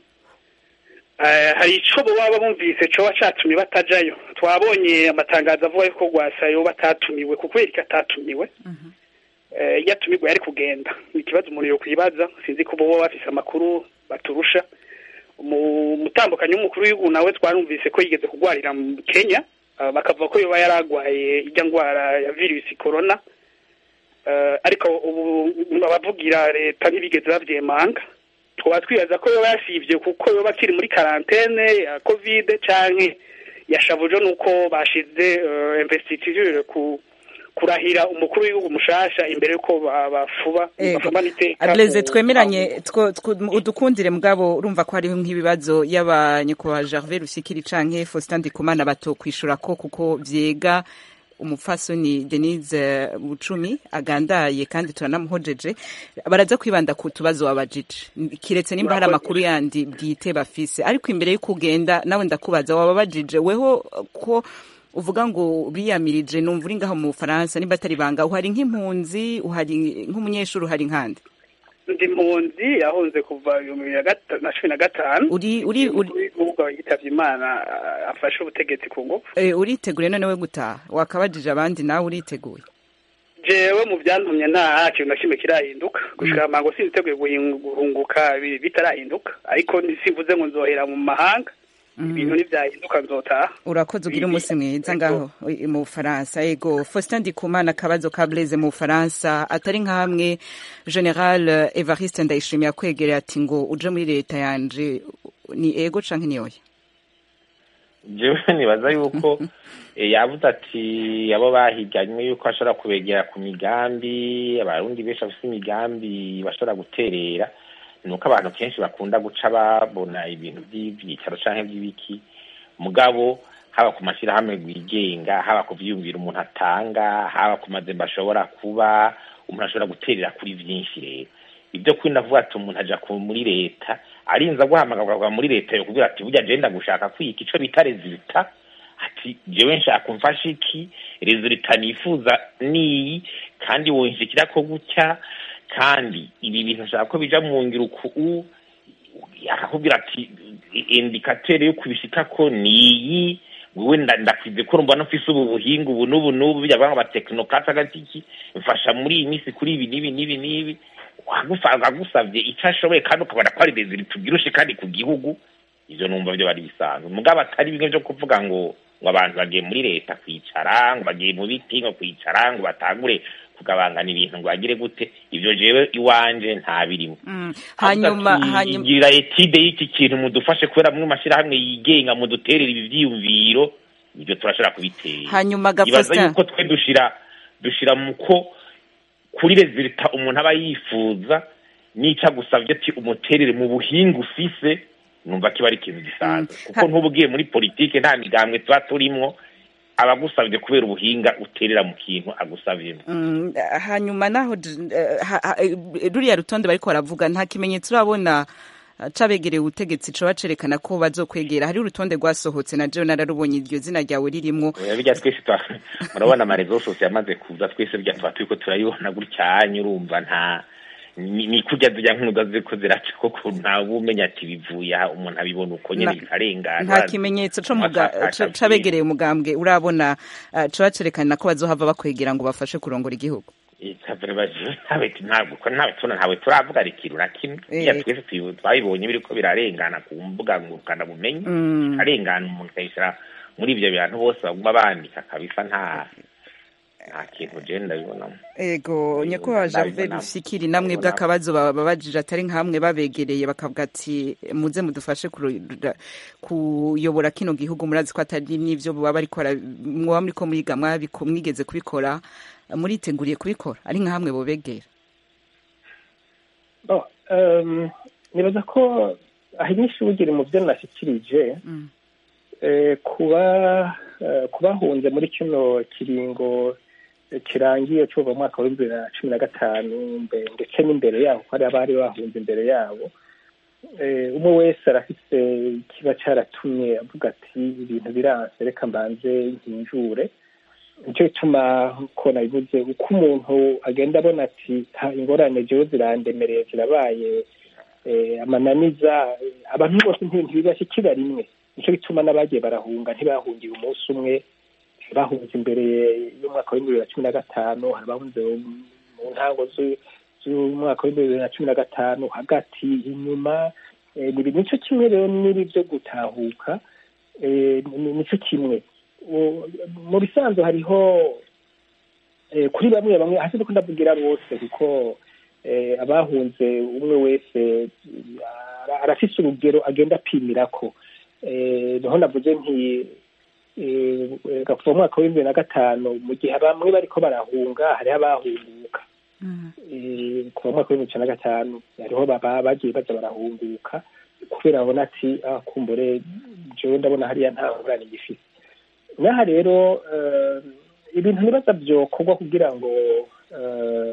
I: Eh, hari ico baba bumvise coba catumye batajayo twabonye amatangazo avuga yuko rwasayo batatumiwe kuko yerika atatumiwe eh, iyo atumirwa yari kugenda ni ikibazo umuntu yokwibaza sinzi ko boba bafise amakuru baturusha mu mutambukanyi w'umukuru w'igihugu nawe twarumvise ko yigeze kugwarira mu kenya ah, bakavuga ko yoba yaragwaye ijya ndwara ya virusi corona Eh, ariko ubu abavugira leta ntibigeze bavyemanga twaba twibaza ko yoba yasivye kuko yoba akiri muri karantene ya covid canke yashavuje nuko bashize eh, investiture ku kurahira umukuru w'igihugu mushasha imbere yuko ba- bafuba
A: Ego.
I: bafumana iteka
A: Blaise
I: ku-
A: twemeranye two- two- udukundire mugabo urumva ko hariho nk'ibibazo y'abanyakubahwa Gervais Rusikiri canke Faustin Ndikumana batokwishura ko kuko vyega umupfasoni Denise Bucumi agandaye kandi turanamuhojeje baraza kwibanda ku tubazo wabajije kiretse nimba hari amakuru yandi bwite bafise ariko imbere yo kugenda nawe ndakubaza wababajije weho ko uvuga ngo biyamirije numva uri ngaho mu Bufaransa nimba atari banga uhari nk'impunzi uhari nk'umunyeshuri uhari nkande
I: ndi mpunzi yahunze kuva ibihumbi bibiri na gata- na cumi na gatanu
A: uri uri uri
I: umukuru w'igihugu yitavye imana ah, afashe ubutegetsi ku ngufu
A: eh, uritegure none we gutaha wakabajije abandi nawe uriteguye
I: jewe mu byantumye nta kintu na kimwe kirahinduka gushika mango siniteguye guhingu- guhunguka bi- bitarahinduka ariko simvuze ngo nzohera mu mahanga ibintu nivyahinduka nzotaha
A: urakoze ugira umunsi mwiza
I: Ego.
A: ngaho i- mu Bufaransa ego Faustin Ndikumana akabazo ka Blaise mu Bufaransa atari nkamwe General eh, Evariste Ndayishimiye akwegereye ati ngo uje muri leta yanje ni ego canke ni oya
F: jewe nibaza yuko eh, yavuze ati abo bahiganywe yuko ashobora kubegera ku migambi abarundi benshi bafite imigambi bashobora guterera ni uko abantu kenshi bakunda guca babona ibintu by'ibyicaro canke by'ibiki mugabo haba ku mashyirahamwe rwigenga haba ku vyiyumviro umuntu atanga haba ku mazembe ashobora kuba umuntu ashobora guterera kuri byinshi rero ibyo kuri ndavuga ati umuntu aja muri leta arinza guhamagarwa muri leta yo kugira ati burya agenda gushaka kwika ico bita rezilita ati jewe nshaka umfasha iki rezilita nifuza niyi kandi wonshikira ko gutya kandi ibi bintu nshaka ko bija mu ngiro uku akakubwira ati indikatere yo kubishikako niyi wewe ndakwize ko urumva nufise ubu buhinga ubu n'ubu n'ubu bijya banga abatekinokati agatiki mfasha muri iyi minsi kuri ibi n'ibi n'ibi n'ibi agusabye icyo ashoboye kandi ukabona ko ari rezili tubyirushe kandi ku gihugu ibyo numva byo bari bisanzwe mugabo atari bimwe byo kuvuga ngo ngo abantu bagiye muri leta kwicara ngo bagiye mu biti ngo kwicara ngo batangure kugabangana ibintu ngo bagire gute ibyo jewe iwanje nta birimo
A: hanyuma hanyuma
F: gira etide y'iki kintu mudufashe kubera mwe mashyirahamwe yigenga muduterera ibi byiyumviro ibyo turashobora kubitera
A: hanyuma
F: ibaza
A: gafosta
F: yuko twe dushira dushira mu ko kuri rezilita umuntu aba yifuza n'icyo agusabye ati umuterere mu buhinga ufise numva kiba ari ikintu gisanzwe kuko ntuba ugiye muri politike nta migambwe tuba turimwo abagusabye kubera ubuhinga uterera mu kintu agusavyemo
A: Mm, hanyuma naho d- eh, ha- ha- eh, ruriya rutonde bariko baravuga nta kimenyetso urabona eh, cabegereye ubutegetsi coba cerekana ko bazokwegera hari urutonde rwasohotse na jewe nararubonye iryo zina ryawe ririmwo
F: Oya, birya twese twa murabona amarezo yose yamaze kuza twese birya tuba turiko turayibona gutyanya urumva nta ni ni kurya zirya nk'unuga ziriko ziraca koko ntawe umenya ati bivuye aha umuntu abibona uko nyene
A: Na-
F: bikarengana
A: nta kimenyetso co muga- ca- cabegereye umugambwe urabona eh, coba cerekana ko bazohava bakwegera ngo bafashe kurongora igihugu
F: ntawe ntabwo ko ntawe tuna ntawe turavuga ikintu na kimwe
A: Eh.
F: iya twese tuyi- twabibonye biriko birarengana ku mbuga ngurukana bumenyi
A: Mm.
F: arengana umuntu akayishira muri ibyo bintu bose baguma bandika kabisa nta nta kintu je ndabibonamo
A: ego nyakubahwa Gervais
F: ndabibona.
A: Rufikiri namwe bw'akabazo babajije atari nkamwe babegereye bakavuga ati muze mudufashe kurura- kuyobora kino gihugu murazi ko atari n'ivyo baba bariko bara- mwoba muriko mwiga mwabiko- mwigeze kubikora muriteguriye kubikora ari nkamwe bobegera
C: Oh, um, nibaza ko aho inyinshi bugiri mu byo nashyikirije
A: Mm.
C: eh, kuba eh, kubahunze muri kino kiringo eh, kirangiye cyuva mu mwaka w'ibihumbi bibiri na cumi na gatanu mbe- ndetse n'imbere yaho ko hari abari bahunze imbere yabo eh, umwe wese arafise kiba cyaratumye avuga ati ibintu biranse reka mbanze nkinjure nicyo gituma ko nabivuze uko umuntu agenda abona ati "Ha, ingorane jewe zirandemereye zirabaye eh, amananiza eh, abantu bose nti- ntibibashyikira rimwe nicyo gituma n'abagiye barahunga ntibahungiye umunsi umwe bahunze imbere y'umwaka w'ibihumbi bibiri na cumi na gatanu hari abahunze mu ntango z'u- z'umwaka w'ibihumbi bibiri na cumi na gatanu hagati inyuma eh, ni ibi- nicyo kimwe rero n'ibi byo gutahuka eh, ni- nicyo kimwe U- mu bisanzwe hariho eh, kuri bamwe bamwe hasi ndiko ndavugira bose kuko eh, abahunze umwe wese ara- arafise urugero agenda apimirako eh, niho navuze nti eh, eh, kuva mu mwaka w'ibihumbi bibiri na gatanu mu gihe bamwe bariko barahunga hariho abahunguka eh, kuva mu mwaka w'ibihumbi bibiri na gatanu hariho baba bagiye baza barahunguka kubera babona ati ah, kumbure jewe ndabona hariya nta ngorane gifise n'aha rero eh, ibintu nibaza byokorwa kugira ngo eh,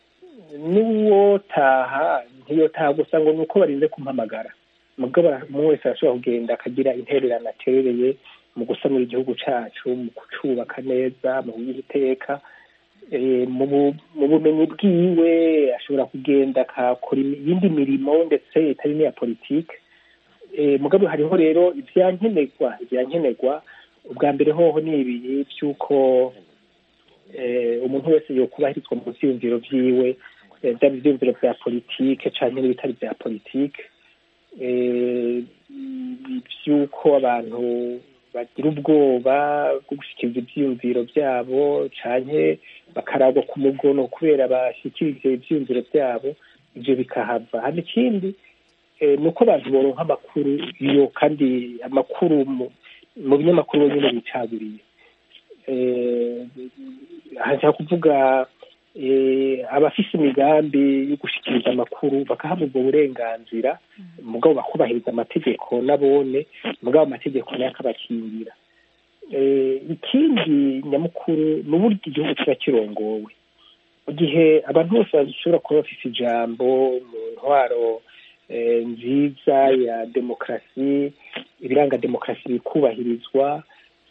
C: n'uwotaha ntiyotaha gusa ngo ni uko barinze kumpamagara mugabo umuntu wese arashobora kugenda akagira intererano aterereye mu gusanura igihugu cacu mu kucubaka neza mu kugiha iteka eh, mu bu- mu bumenyi bwiwe ashobora kugenda akakora imi- iyindi mirimo ndetse itari n'iya politike Eh, mugabo hariho rero ivyankenerwa ivyankenerwa ubwa mbere hoho ni ibiri by'uko eh, umuntu wese yokubahirizwa mu vyiyumviro vyiwe eh, vyaba ivyiyumviro vya politike canke n'ibitari vya politike eh, vy'uko abantu bagira ubwoba bwo gushikiriza ivyiyumviro vyabo canke bakaragwa ku mugono kubera bashikirije ivyiyumviro vyabo ivyo bikahava hano ikindi eh, ni uko abantu boronka amakuru iyo kandi amakuru mu- mu binyamakuru bonyine bicaguriye eh, aha nshaka kuvuga eh, abafise imigambi yo gushikiriza amakuru bakahabwa ubwo burenganzira mugabo bakubahiriza amategeko nabone mugabo amategeko nayo akabakingira Eh, ikindi nyamukuru ni uburyo igihugu kiba kirongowe mu gihe abantu bose bashobora kuba bafite ijambo mu ntwaro nziza ya demokarasi ibiranga demokarasi bikubahirizwa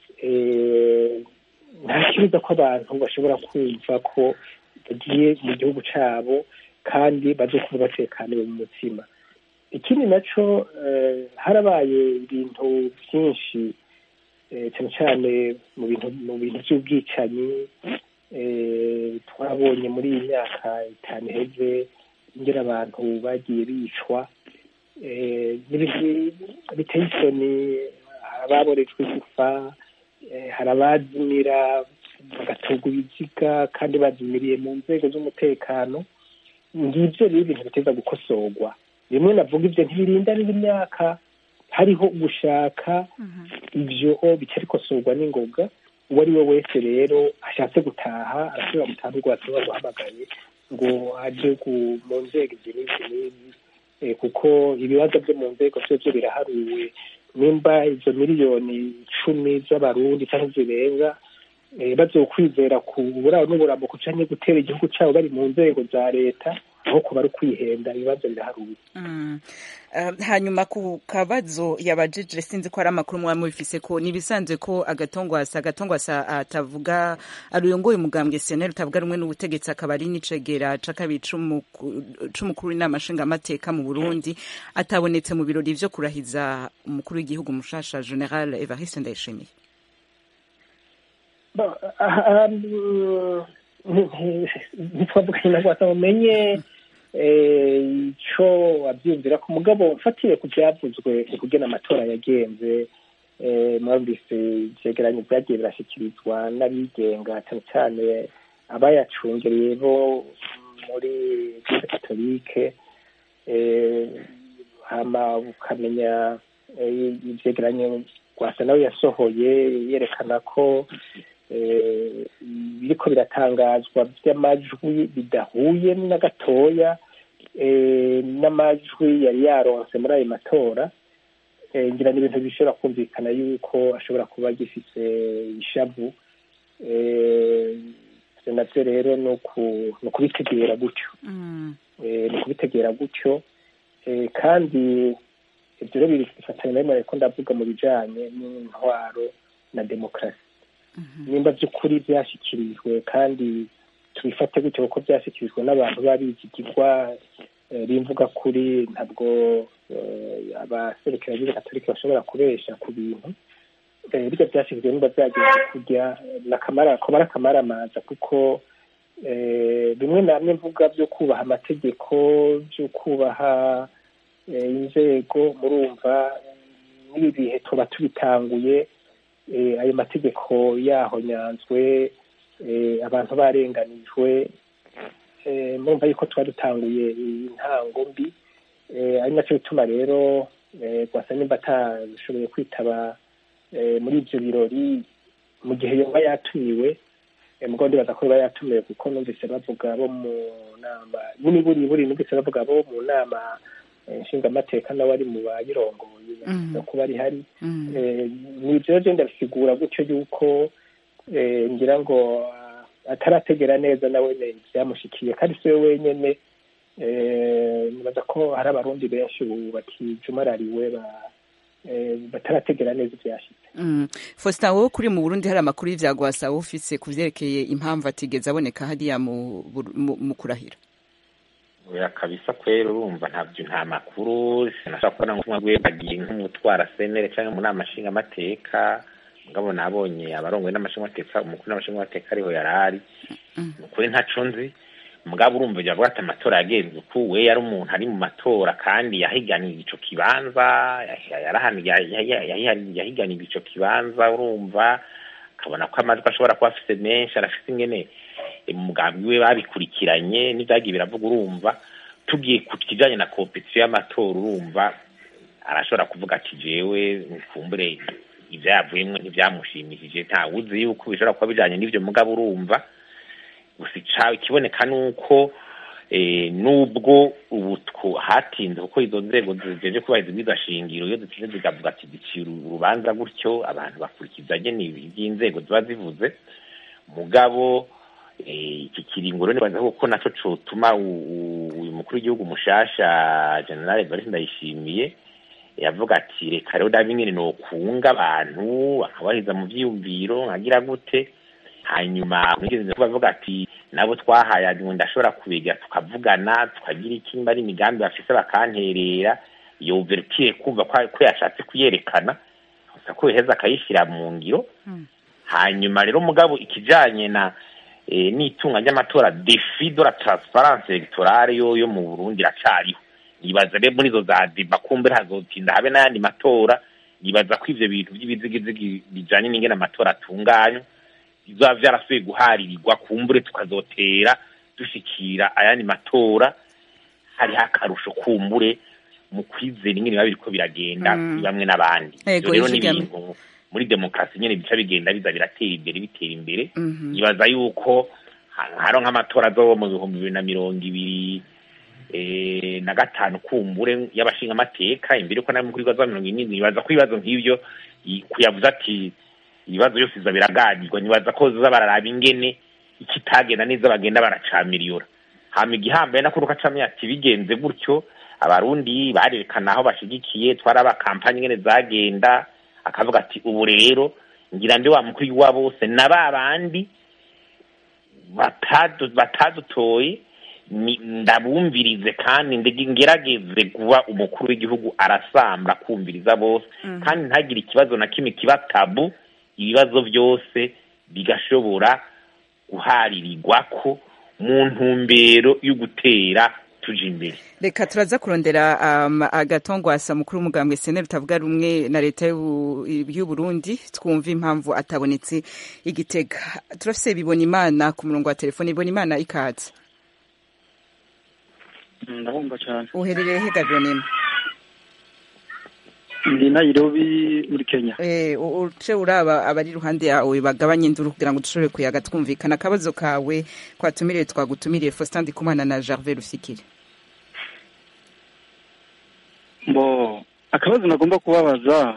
C: nta kibuza ko abantu bashobora kumva ko bagiye mu gihugu cyabo kandi bazokuba batekaniwe mu mutima ikindi nacyo harabaye ibintu byinshi cyane cyane mu bintu mu bintu by'ubwicanyi twabonye muri iyi myaka itanu iheze ingera abantu bagiye bicwa biteye isoni ababorejwe gufa hari abazimira bagatunga ibiziga kandi bazimiriye mu nzego z'umutekano ngibyo rero ibintu biteza gukosorwa rimwe navuga ibyo ntibirinda n'imyaka hariho gushaka ibyo bica bikosorwa n'ingoga uwo ari we wese rero ashatse gutaha arashobora gutaha urwatsi ruba ruhamagaye ngo aje mu nzego izi n'izi n'izi kuko ibibazo byo mu nzego byo byo biraharuwe nimba izo miliyoni icumi z'abarundi cyangwa zirenga bazokwizera ku buraro n'uburamuko canke gutera igihugu cyabo bari mu nzego za leta aho kuba ari ukwihenda ibibazo biraharuye
A: hanyuma ku kabazo yabajije sinzi ko ari amakuru mwaba mubifise ko nibisanzwe ko agatongwasa agatongwasa atavuga aruyongoye umugambwe seneri utavuga rumwe n'ubutegetsi akaba ari n'icegera c'akabiri c'umukuru w'inama nshingamateka mu burundi atabonetse mu birori vyo kurahiza umukuru w'igihugu mushasha general evariste ndayishimiye
C: ntitwavuganye na rwasa mumenye icyo wabyumvira ku mugabo mfatire ku byavuzwe kugena amatora yagenze mwumvise ivyegeranyo byagiye birashyikirizwa n'abigenga cyane cyane abayacungereye bo muri eglise katolike hama ukamenya ivyegeranyo rwasa nawe yasohoye yerekana ko biriko biratangazwa by'amajwi bidahuye na gatoya n'amajwi yari yaronse muri ayo matora ngira ni ibintu bishobora kumvikana yuko ashobora kuba agifise ishavu navyo rero ni ukubitegera gutyo ni ukubitegera gutyo kandi ibyo rero bifatanya na rimwe ko ndavuga mu bijanye n'intwaro na demokarasi nimba by'ukuri byashyikirijwe kandi tubifate gutyo kuko byashyikirijwe n'abantu babizigirwa bimvuga kuri ntabwo abaserukira b'izi katolika bashobora kubesha ku bintu birya byashyikirijwe nimba byageze kujya kuba ari akamaramaza kuko bimwe na bimwe mvuga byo kubaha amategeko byo kubaha inzego murumva n'ibi bihe tuba tubitanguye ayo mategeko yahonyanzwe abantu barenganijwe murumva yuko tuba dutanguye intango mbi ari nacyo bituma rero rwasa nimba atashoboye kwitaba muri ibyo birori mu gihe yoba yatumiwe mugabo ndibaza ko yoba yatumiwe kuko numvise bavuga bo mu nama buri buri buri numvise bavuga bo mu nama nshingamateka nawe ari mu bayirongoye no kuba ari hari ni ibyo rero ndabisigura gutyo yuko ngira ngo atarategera neza nawe byamushikiye kandi si we wenyine nibaza ko hari abarundi benshi ubu bakijumarariwe batarategera neza ibyashize
A: faustin wowe kuri mu burundi hari amakuru y'ibyagwasa wowe ufise ku byerekeye impamvu atigeze aboneka hariya mu kurahira
F: oya kabisa kwera urumva ntabyo nta makuru sinashobora kubona nk'umwe rwe bagiye nk'umutwara senere cyangwa mu nama nshingamateka mugabo nabonye abarongoye n'amashingamateka umukuru n'amashingamateka ariho yari ari ni ukuri ntaco nzi mugabo urumva byavuga ati amatora yagenze uku we yari umuntu ari mu matora kandi yahiganiye ico kibanza yahiganiye ico kibanza urumva akabona ko amajwi ashobora kuba afise menshi arafise ingene umugambi we babikurikiranye n'ibyagiye biravuga urumva tugiye ku kijanye na kompetisiyo y'amatora urumva arashobora kuvuga ati jewe nkumbure ivyavuyemwo ntivyamushimishije ntawe uzi yuko bishobora kuba bijanye n'ivyo mugabo urumva gusa ica ikiboneka nuko nubwo ubu hatinze kuko izo nzego zijeje kubahiriza ibwirizwa shingiro iyo zitinze zigavuga ati zicira urubanza gutyo abantu bakurikiza nyene ivy'inzego ziba zivuze mugabo iki kiringo rero nibaza ko naco cotuma uyu mukuru w'igihugu mushasha general Evariste Ndayishimiye yavuga ati reka rero dabi nyene nokunga abantu bakabaheza mu vyiyumviro nkagira gute hanyuma mwigeze kubavuga ati nabo twahaye ngo ndashobora kubegera tukavugana tukagira iki mba ari imigambi bafise bakanterera iyo ouverture kumva ko yashatse kuyerekana gusa ko yaheza akayishyira mu ngiro hanyuma rero mugabo ikijanye na n'itunga ry'amatora defi de la transparence electorale yo yo mu Burundi iracariho nibaza rero muri izo za deba kumbe hazotinda habe n'ayandi matora nibaza ko ivyo bintu vy'ibizigizigi bijanye n'ingene amatora atunganywa bizoba vyarasubiye guharirirwa kumbure tukazotera dushikira ayandi matora hariho akarusho kumbure mu kwizera ingene biba biriko biragenda bamwe n'abandi ivyo rero ni ibintu muri demokarasi nyene bica bigenda biza biratera imbere bitera imbere nibaza yuko haro nk'amatora azoba mu bihumbi bibiri na mirongo ibiri na gatanu kumbure y'abashinga amateka imbere ko nawe mukuru w'ibibazo mirongo irindwi nibaza ko ibibazo nk'ivyo kuyavuze ati ibibazo byose biza biraganirwa nibaza ko ziza bararaba ingene ikitagenda neza bagenda baracamiriyura hama igihambaye nako rukacamye ati bigenze gutyo abarundi barerekana aho bashigikiye twaraba kampanye ingene zagenda akavuga ati ubu rero ngira ndi wa mukuru wa bose na ba bandi batadutoye ndabumvirize kandi ngerageze kuba umukuru w'igihugu arasamba kumviriza bose kandi ntagire ikibazo na kimwe kiba tabu ibibazo byose bigashobora guharirirwa ko mu ntumbero yo gutera tuje imbere
A: reka turaza kurondera um, agatongwasa mukuru w'umugambwe sene rutavuga rumwe na leta y'u Burundi twumva impamvu atabonetse igitega turafise bibona imana ku murongo wa telefone ibona imana ikaze
J: ndabumva cyane
A: uherereye he gabionema
J: ndi Nairobi muri Kenya
A: eh uce uraba abari iruhande yawe bagabanye induru kugira ngo dushobore kuyaga twumvikana akabazo kawe kwatumiriye twagutumiriye Faustin Ndikumana na Gervais Rufikiri
J: bo akabazo nagomba kubabaza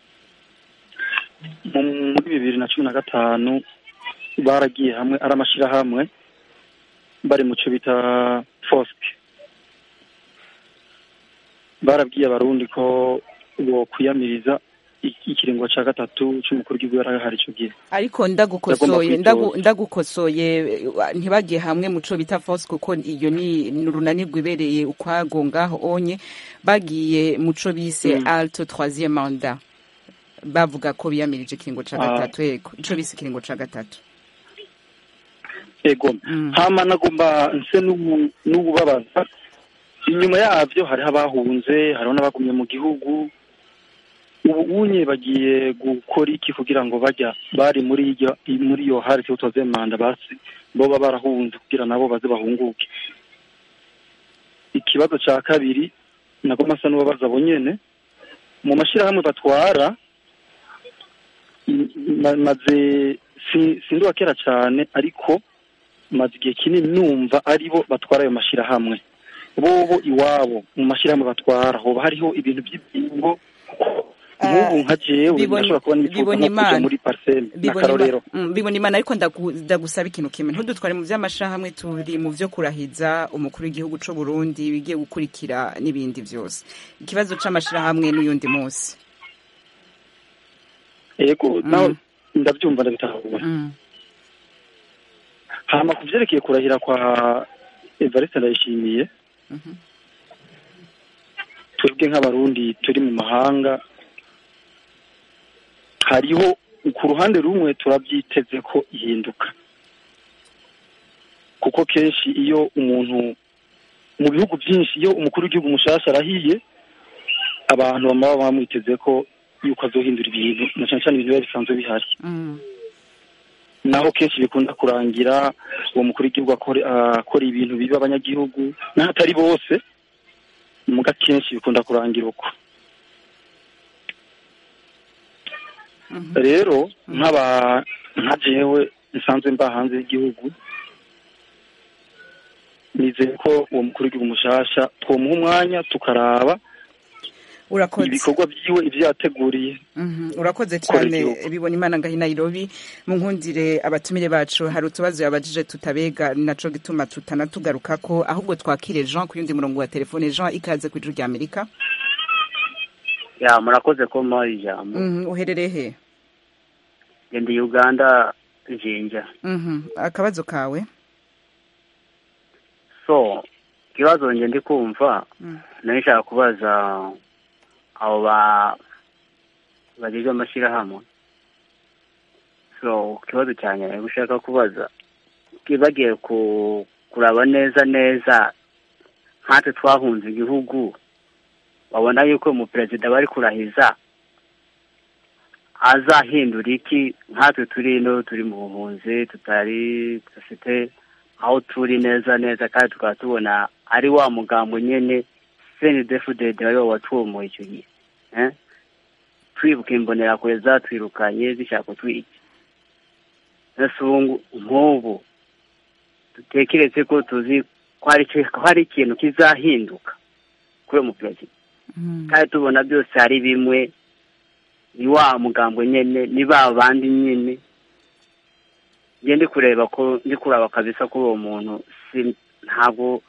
J: muri bibiri na cumi na gatanu baragiye hamwe ari amashyirahamwe bari mu cyo bita fosike barabwiye abarundi ko bo kwiyamiriza ikiringo cya gatatu cy'umukuru w'igihugu yari ahari icyo gihe
A: ariko ndagukosoye ndagukosoye ntibagiye hamwe mu cyo bita fosike kuko iyo ni urunani rwibereye ukwago ngaho onye bagiye mu cyo bise alto troisième manda bavuga ko biyamirije ikiringo cya gatatu yego icyo bise ikiringo cya gatatu
J: yego hama nagomba nse n'ububabaza inyuma yabyo hariho abahunze hariho n'abagumye mu gihugu ubu unye bagiye gukora iki kugira ngo bajya bari muri iyo muri iyo hari tutoze manda basi bo baba barahunze kugira nabo baze bahunguke ikibazo cya kabiri nako masa n'ubabaza abo nyene mu mashyirahamwe batwara maze sinduba kera cyane ariko maze igihe kinini numva aribo batwara ayo mashyirahamwe bobo iwabo mu mashyirahamwe batwara hoba hariho ibintu by'ibyingo nk'ubu nka jewe ndashobora kuba nifuza nko kuja muri parcelle n'akarorero
A: bibona imana ariko ndagusaba ikintu kimwe ntudutware mu vy'amashirahamwe turi mu vyo kurahiza umukuru w'igihugu c'u Burundi bigiye gukurikira n'ibindi vyose ikibazo c'amashirahamwe n'uyundi munsi
J: yego nawe ndavyumva ndabitahura hama ku vyerekeye kurahira kwa Evariste Ndayishimiye twebwe nk'abarundi turi mu mahanga hariho ku ruhande rumwe turabyiteze ko ihinduka kuko kenshi iyo umuntu mu bihugu byinshi iyo umukuru w'igihugu mushasha arahiye abantu baba bamwiteze ko yuko azohindura ibintu na cyane cyane ibintu biba bisanzwe bihari naho kenshi bikunda kurangira uwo mukuru w'igihugu akora ibintu biba abanyagihugu n'ahatari bose muga kenshi bikunda kurangira uko rero nk'aba nka jewe nsanzwe mba hanze y'igihugu nizeye ko uwo mukuru w'igihugu mushasha twomuha umwanya tukaraba
A: urakoze
J: ibikorwa byiwe ibyo yateguriye
A: Mhm, urakoze
J: Gukora
A: cyane
J: igihugu.
A: bibona imana ngahi nairobi mu nkundire abatumire bacu hari utubazo yabajije tutabega naco gituma tutanatugaruka ko ahubwo twakire jean ku yundi murongo wa telefone jean ikaze ku ijuru rya amerika
K: ya murakoze ko muhaye ijambo
A: Mhm, uherereye he
K: ndi uganda jinja
A: Mhm, akabazo kawe
K: so ikibazo nge ndi kumva
A: Mm.
K: nari nshaka kubaza abo ba bagizwe amashyirahamwe so ikibazo cyanjye nari gushaka kubaza bagiye ku kuraba neza neza nkatwe twahunze igihugu babona yuko umuperezida bari kurahiza azahindura iki nkatwe turi ino turi mu buhunzi tutari dufite aho turi neza neza kandi tukaba tubona ari wa mugambo nyine seni defudede wari watuwomoye icyo gihe eh? twibuka imbonerakure zatwirukanye zishaka kutwica ese ubu nk'ubu dutekereze ko tuzi ko hari icyo- ko hari ikintu kizahinduka kuri uwo muperezida kandi tubona byose hari bimwe ni wa mugambo nyine ni ba bandi nyine njye ndi kureba ko ndi kuraba kabisa kuri uwo muntu si ntabwo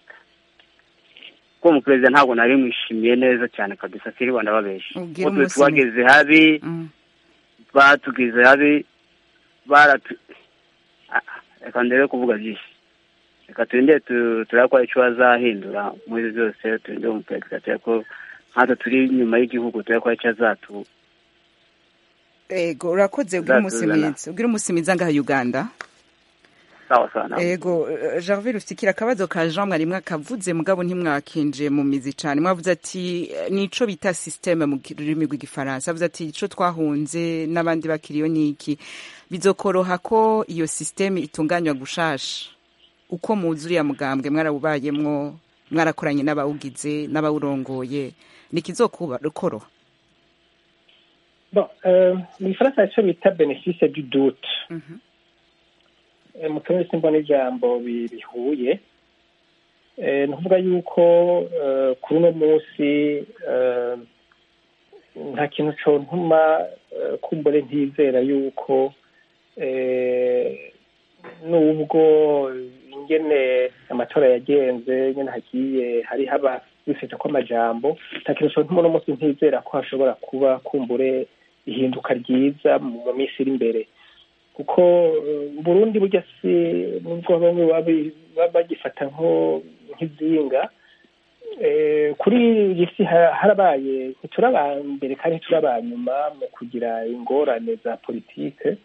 K: ko umuperezida ntabwo nari mwishimiye neza cyane kabisa siri rwanda babesha
A: Ubwire
K: ko twe
A: umunsi
K: twageze habi batugize habi baratu Ah, reka ndebe kuvuga byinshi reka turinde tu- turebe ko hari icyo bazahindura muri ibyo byose turinde umuperezida turebe ko nkatwe turi inyuma y'igihugu turebe ko hari icyo azatu
A: ego urakoze ubwire
K: Zatuzana.
A: umusimirizi ubwire umusimirizi ngaha uganda
K: sawa sawa nawe.
A: ego eh, Gervais rufikira akabazo ka Jean mwari mwakavuze mugabo ntimwakinje mu mizi cyane mwavuze ati eh, nico bita systeme mu rurimi rw'igifaransa avuze ati ico twahunze n'abandi bakiriyo niki bizokoroha ko iyo systeme itunganywa gushasha uko muzi uriya mugambwe mwarawubayemwo mwarakoranye n'abawugize n'abawurongoye nikizokuba koroha
C: Bon, euh, mu gifaransa hari icyo bita benefice du doute Eh, mu kirimi simbona ijambo bi- bihuye Eh, ni ukuvuga yuko eh, kuri uno munsi eh, nta kintu contuma eh, kumbure ntizera yuko eh, nubwo ingene amatora yagenze nyene hagiye hari haba bifite ko amajambo nta kintu contuma uno munsi ntizera ko hashobora kuba kumbure ihinduka ryiza mu mu minsi iri imbere kuko eh, Burundi burya si nubwo bamwe babi- baba bagifata nko nk'izinga eh, kuri iyi si ha- harabaye ntituraba mbere kandi ntituraba nyuma mu kugira ingorane za politike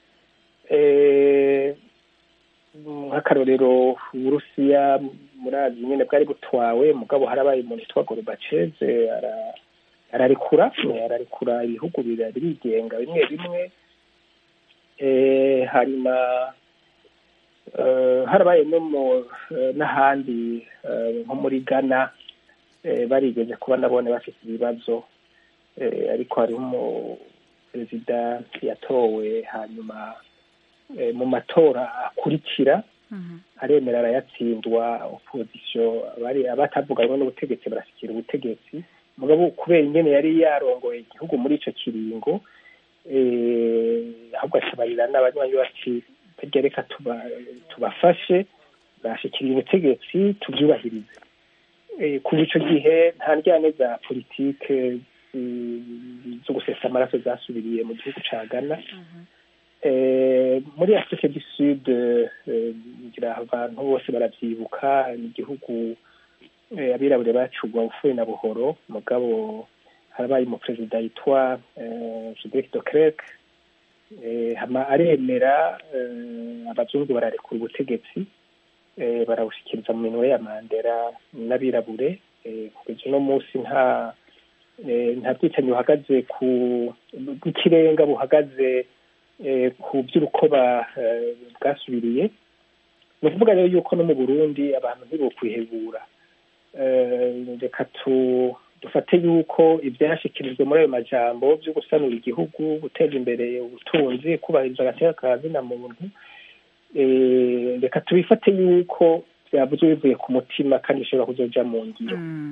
C: Eh, nk'akarorero uburusiya murazi nyine bwari butwawe mugabo harabaye umuntu yitwa gorobaceze ara- ararekura ararekura ibihugu bira- birigenga bimwe bimwe Eh, hanyuma eh, harabaye no mu eh, n'ahandi eh, nko muri ghana eh, barigeze kuba nabone bafite ibibazo Eh, ariko hariho umuperezida yatowe hanyuma eh, mu matora akurikira aremera arayatsindwa opozisiyo abari abatavuganywe n'ubutegetsi barashyikira ubutegetsi mugabo kubera ingene yari yarongoye igihugu muri ico kiringo eh, ahubwo ashabarira n'abanywanyi bati "Burya reka tuba- tubafashe bashikiriye ubutegetsi tubyubahirize Eh, kuva ico gihe nta njyane za politike zi- zo gusesa amaraso zasubiriye mu gihugu ca ghana Eh, muri afurika du sud eh, ngira abantu bose baravyibuka ni igihugu eh, abirabure bacugwa bufuye na buhoro mugabo harabaye umuperezida yitwa eh, Judith de Klerk eh, hama aremera eh, abazungu bararekura ubutegetsi eh, barawushikiriza mu minwe ya mandera n'abirabure eh, kugeza uno munsi nta eh, nta bwicanyi buhagaze ku bw'ikirenga buhagaze eh, ku by'urukoba eh, bwasubiriye ni ukuvuga rero yuko no mu burundi abantu ntibokwihebura Eh, reka tu dufate yuko ibyashyikirijwe muri ayo majambo byo gusanura igihugu guteza imbere ubutunzi kubahiriza agateka ka zina muntu eh, reka tubifate yuko byavuzwe bivuye ku mutima kandi bishobora kuzoja mu ngiro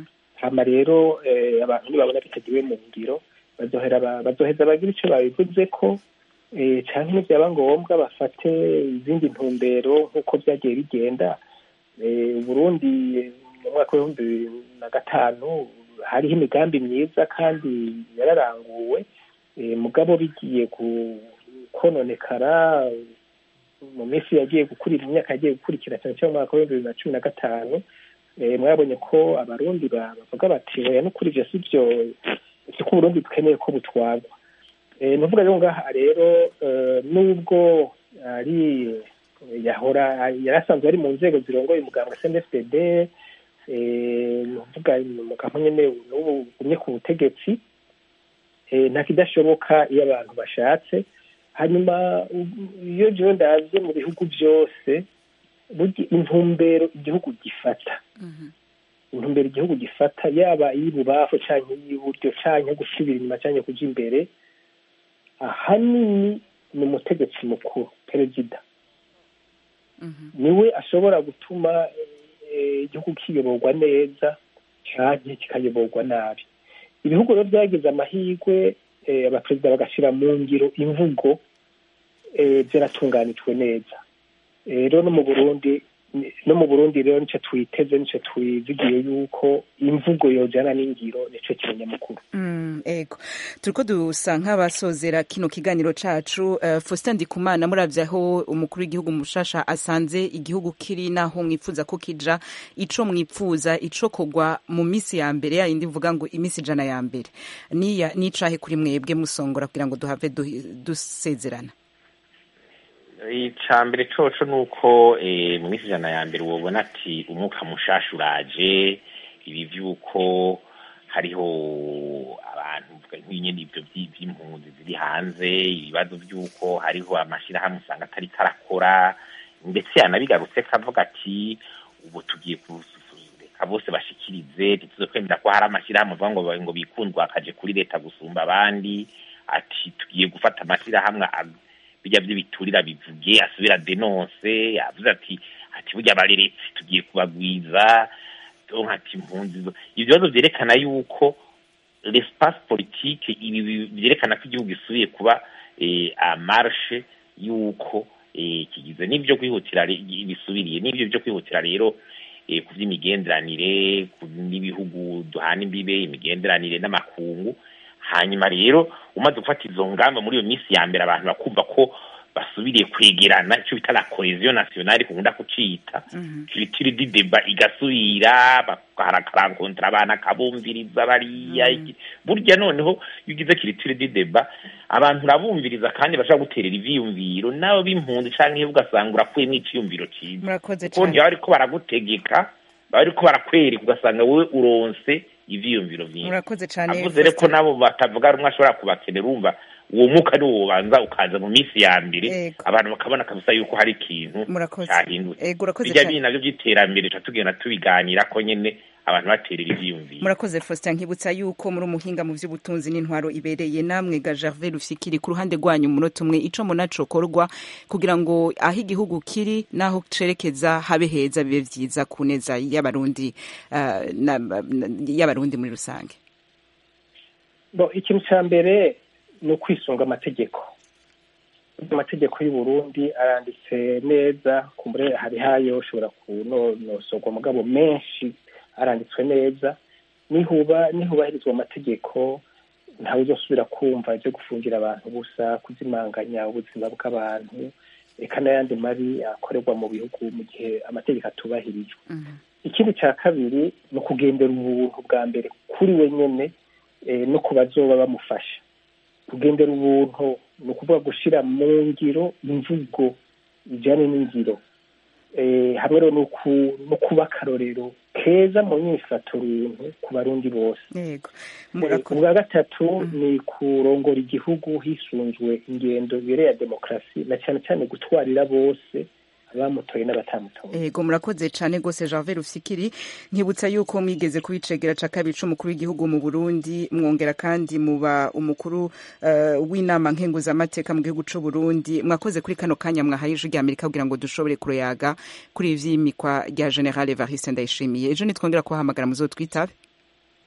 C: hama rero abantu nibabona bitagiwe mu ngiro bazoheza bagira icyo babivuze ko cyangwa n'ibyaba ngombwa bafate izindi ntumbero nk'uko byagiye bigenda Burundi mu mwaka w'ibihumbi bibiri na gatanu hariho imigambi myiza kandi yararanguwe mugabo bigiye kononekara mu minsi yagiye gukurira imyaka yagiye gukurikira cyane cyane mu mwaka w'ibihumbi bibiri na cumi na gatanu mwabonye ko abarundi bavuga bati oya n'ukuri ibyo si byo si ko uburundi dukeneye ko butwarwa ni ukuvuga rero ngaha rero nubwo ari yahora yari asanzwe ari mu nzego zirongoye umuganga cndfdd ni ukuvuga umugabo nyine n'ubu ugumye ku butegetsi nta kidashoboka iyo abantu bashatse hanyuma iyo jewe ndaze mu bihugu byose intumbero igihugu gifata intumbero igihugu gifata yaba iy'ibubafu cyangwa iy'iburyo cyangwa gusubira inyuma cyangwa kujya imbere ahanini ni umutegetsi mukuru perezida niwe ashobora gutuma igihugu kiyoborwa neza cyangwa kikayoborwa nabi ibihugu rero byagize amahirwe abaperezida bagashyira mu ngiro imvugo ziratunganijwe neza rero no mu burundi no mu burundi rero nicyo twiteze nicyo twizigiye yuko imvugo yojyana n'ingiro nicyo kimenyamukuru
A: ego turiko dusa nk'abasozera kino kiganiro cacu uh, Faustin Ndikumana muravye aho umukuru w'igihugu mushasha asanze igihugu kiri naho mwipfuza ko kija ico mwipfuza ico kogwa mu misi ya mbere ya indi mvuga ngo imisi ijana ya mbere niya nicahe kuri mwebwe musongora kugira ngo duhave dusezerana
F: icambere coco nuko mu minsi ijana ya mbere wobona ati umwuka mushasha uraje ibi vy'uko hariho abantu nk'inyene ivyo vy'impunzi ziri hanze ibibazo vy'uko hariho amashirahamwe usanga atari karakora ndetse yanabigarutse kavuga ati ubu tugiye kureka bose bashikirize ntituzokwemera ko hari amashirahamwe avuga ngo ngo bikundwa akaje kuri leta gusumba abandi ati tugiye gufata amashirahamwe bijya by'ibiturira bivuge asubira denonse yavuze ati ati burya abareretse tugiye kubagwiza ati impunzi ibyo bibazo byerekana yuko l'espace politique ibi byerekana ko igihugu gisubiye kuba amarshe yuko kigize n'ibyo kwihutira bisubiriye n'ibyo byo kwihutira rero ku by'imigenderanire n'ibihugu duhana imbibe imigenderanire n'amakungu hanyuma rero umaze gufata izo ngamba muri iyo minsi ya mbere abantu bakumva ko basubiriye kwegerana icyo bita la cohesion nationale kunda kucita kiritiri di deba igasubira bakarakontra abana akabumviriza bariya burya noneho iyo ugize kiritiri di deba abantu urabumviriza kandi bashobora guterera ivyiyumviro nabo b'impunzi canke iyo ugasanga urakuyemwo iciyumviro ciza kuko ntibaba bariko baragutegeka baba bariko barakwereka ugasanga wowe uronse ivyiyumviro vyinshi
A: murakoze cane
F: avuze rero ko nabo batavuga rumwe ashobora kubakenera urumva uwo mwuka ni wo ubanza ukaza mu minsi ya mbere abantu bakabona kabisa yuko hari ikintu cyahindutse bijya bindi navyo vy'iterambere tuca tugenda tubiganira ko nyene abantu baterera ivyiyumviro
A: murakoze Faustin nkibutsa yuko muri umuhinga mu vy'ubutunzi n'intwaro ibereye namwe ga Gervais Rufikiri ku ruhande rwanyu umunota umwe ico munacokorwa kugira ngo aho igihugu kiri naho cerekeza habe heza bibe vyiza ku neza y'abarundi uh, y'abarundi muri rusange
C: bo ikintu ca mbere ni ukwisunga amategeko amategeko y'u Burundi aranditse neza kumbure hari hayo ushobora kunonosorwa mugabo menshi aranditswe neza nihuba nihubahirizwa amategeko ntawe uzosubira kumva ibyo gufungira abantu busa kuzimanganya ubuzima bw'abantu reka n'ayandi mabi akorerwa mu bihugu mu gihe amategeko atubahirijwe ikindi cya kabiri ni ukugendera ubuntu bwa mbere kuri we nyine no ku bazoba bamufasha kugendera ubuntu ni ukuvuga gushyira mu ngiro imvugo ijyanye n'ingiro hamwe no kuba akarorero keza mu nyifato runtu ku barundi bose ubwa gatatu ni kurongora igihugu hisunzwe ingendo ibereye ya demokarasi na cyane cyane gutwarira bose abamutoye n'abatamutoye
A: yego murakoze cyane rwose Janvier Rufikiri nkibutsa yuko mwigeze kubicegera ca kabiri c'umukuru w'igihugu mu Burundi mwongera kandi muba umukuru uh, w'inama nkenguzamateka mu gihugu c'u Burundi mwakoze kuri kano kanya mwahaye ijwi rya Amerika kugira ngo dushobore kuroyaga kuri ivyimikwa rya General Evariste Ndayishimiye ejo nitwongera kubahamagara muzotwitabe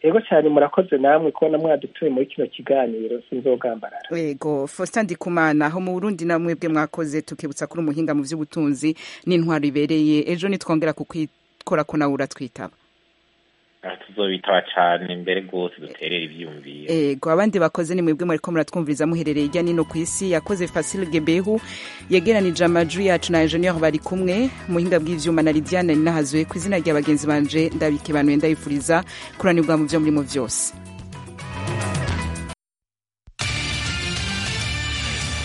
C: ego cyane murakoze namwe kubona mwadutuye muri kino kiganiro sinzogambarara
A: yego faustin ndikumana aho mu burundi na mwebwe mwakoze tukibutsa kuri umuhinga mu by'ubutunzi n'intwaro ibereye ejo nitwongera kukwikora ko nawe uratwitaba
F: tuzobitaba cyane mbere rwose duterera ibyiyumviro
A: ego abandi bakoze ni mwebwe mwariko muratwumviriza muherereye hirya nino ku isi yakoze Facile Gebehu yegeranije amajwi yacu na Engineer bari kumwe muhinga bw'ivyuma na Lidiane Ninahazuye ku izina rya bagenzi banje ndabike banuye ndabifuriza kuranirwa mu byo murimo vyose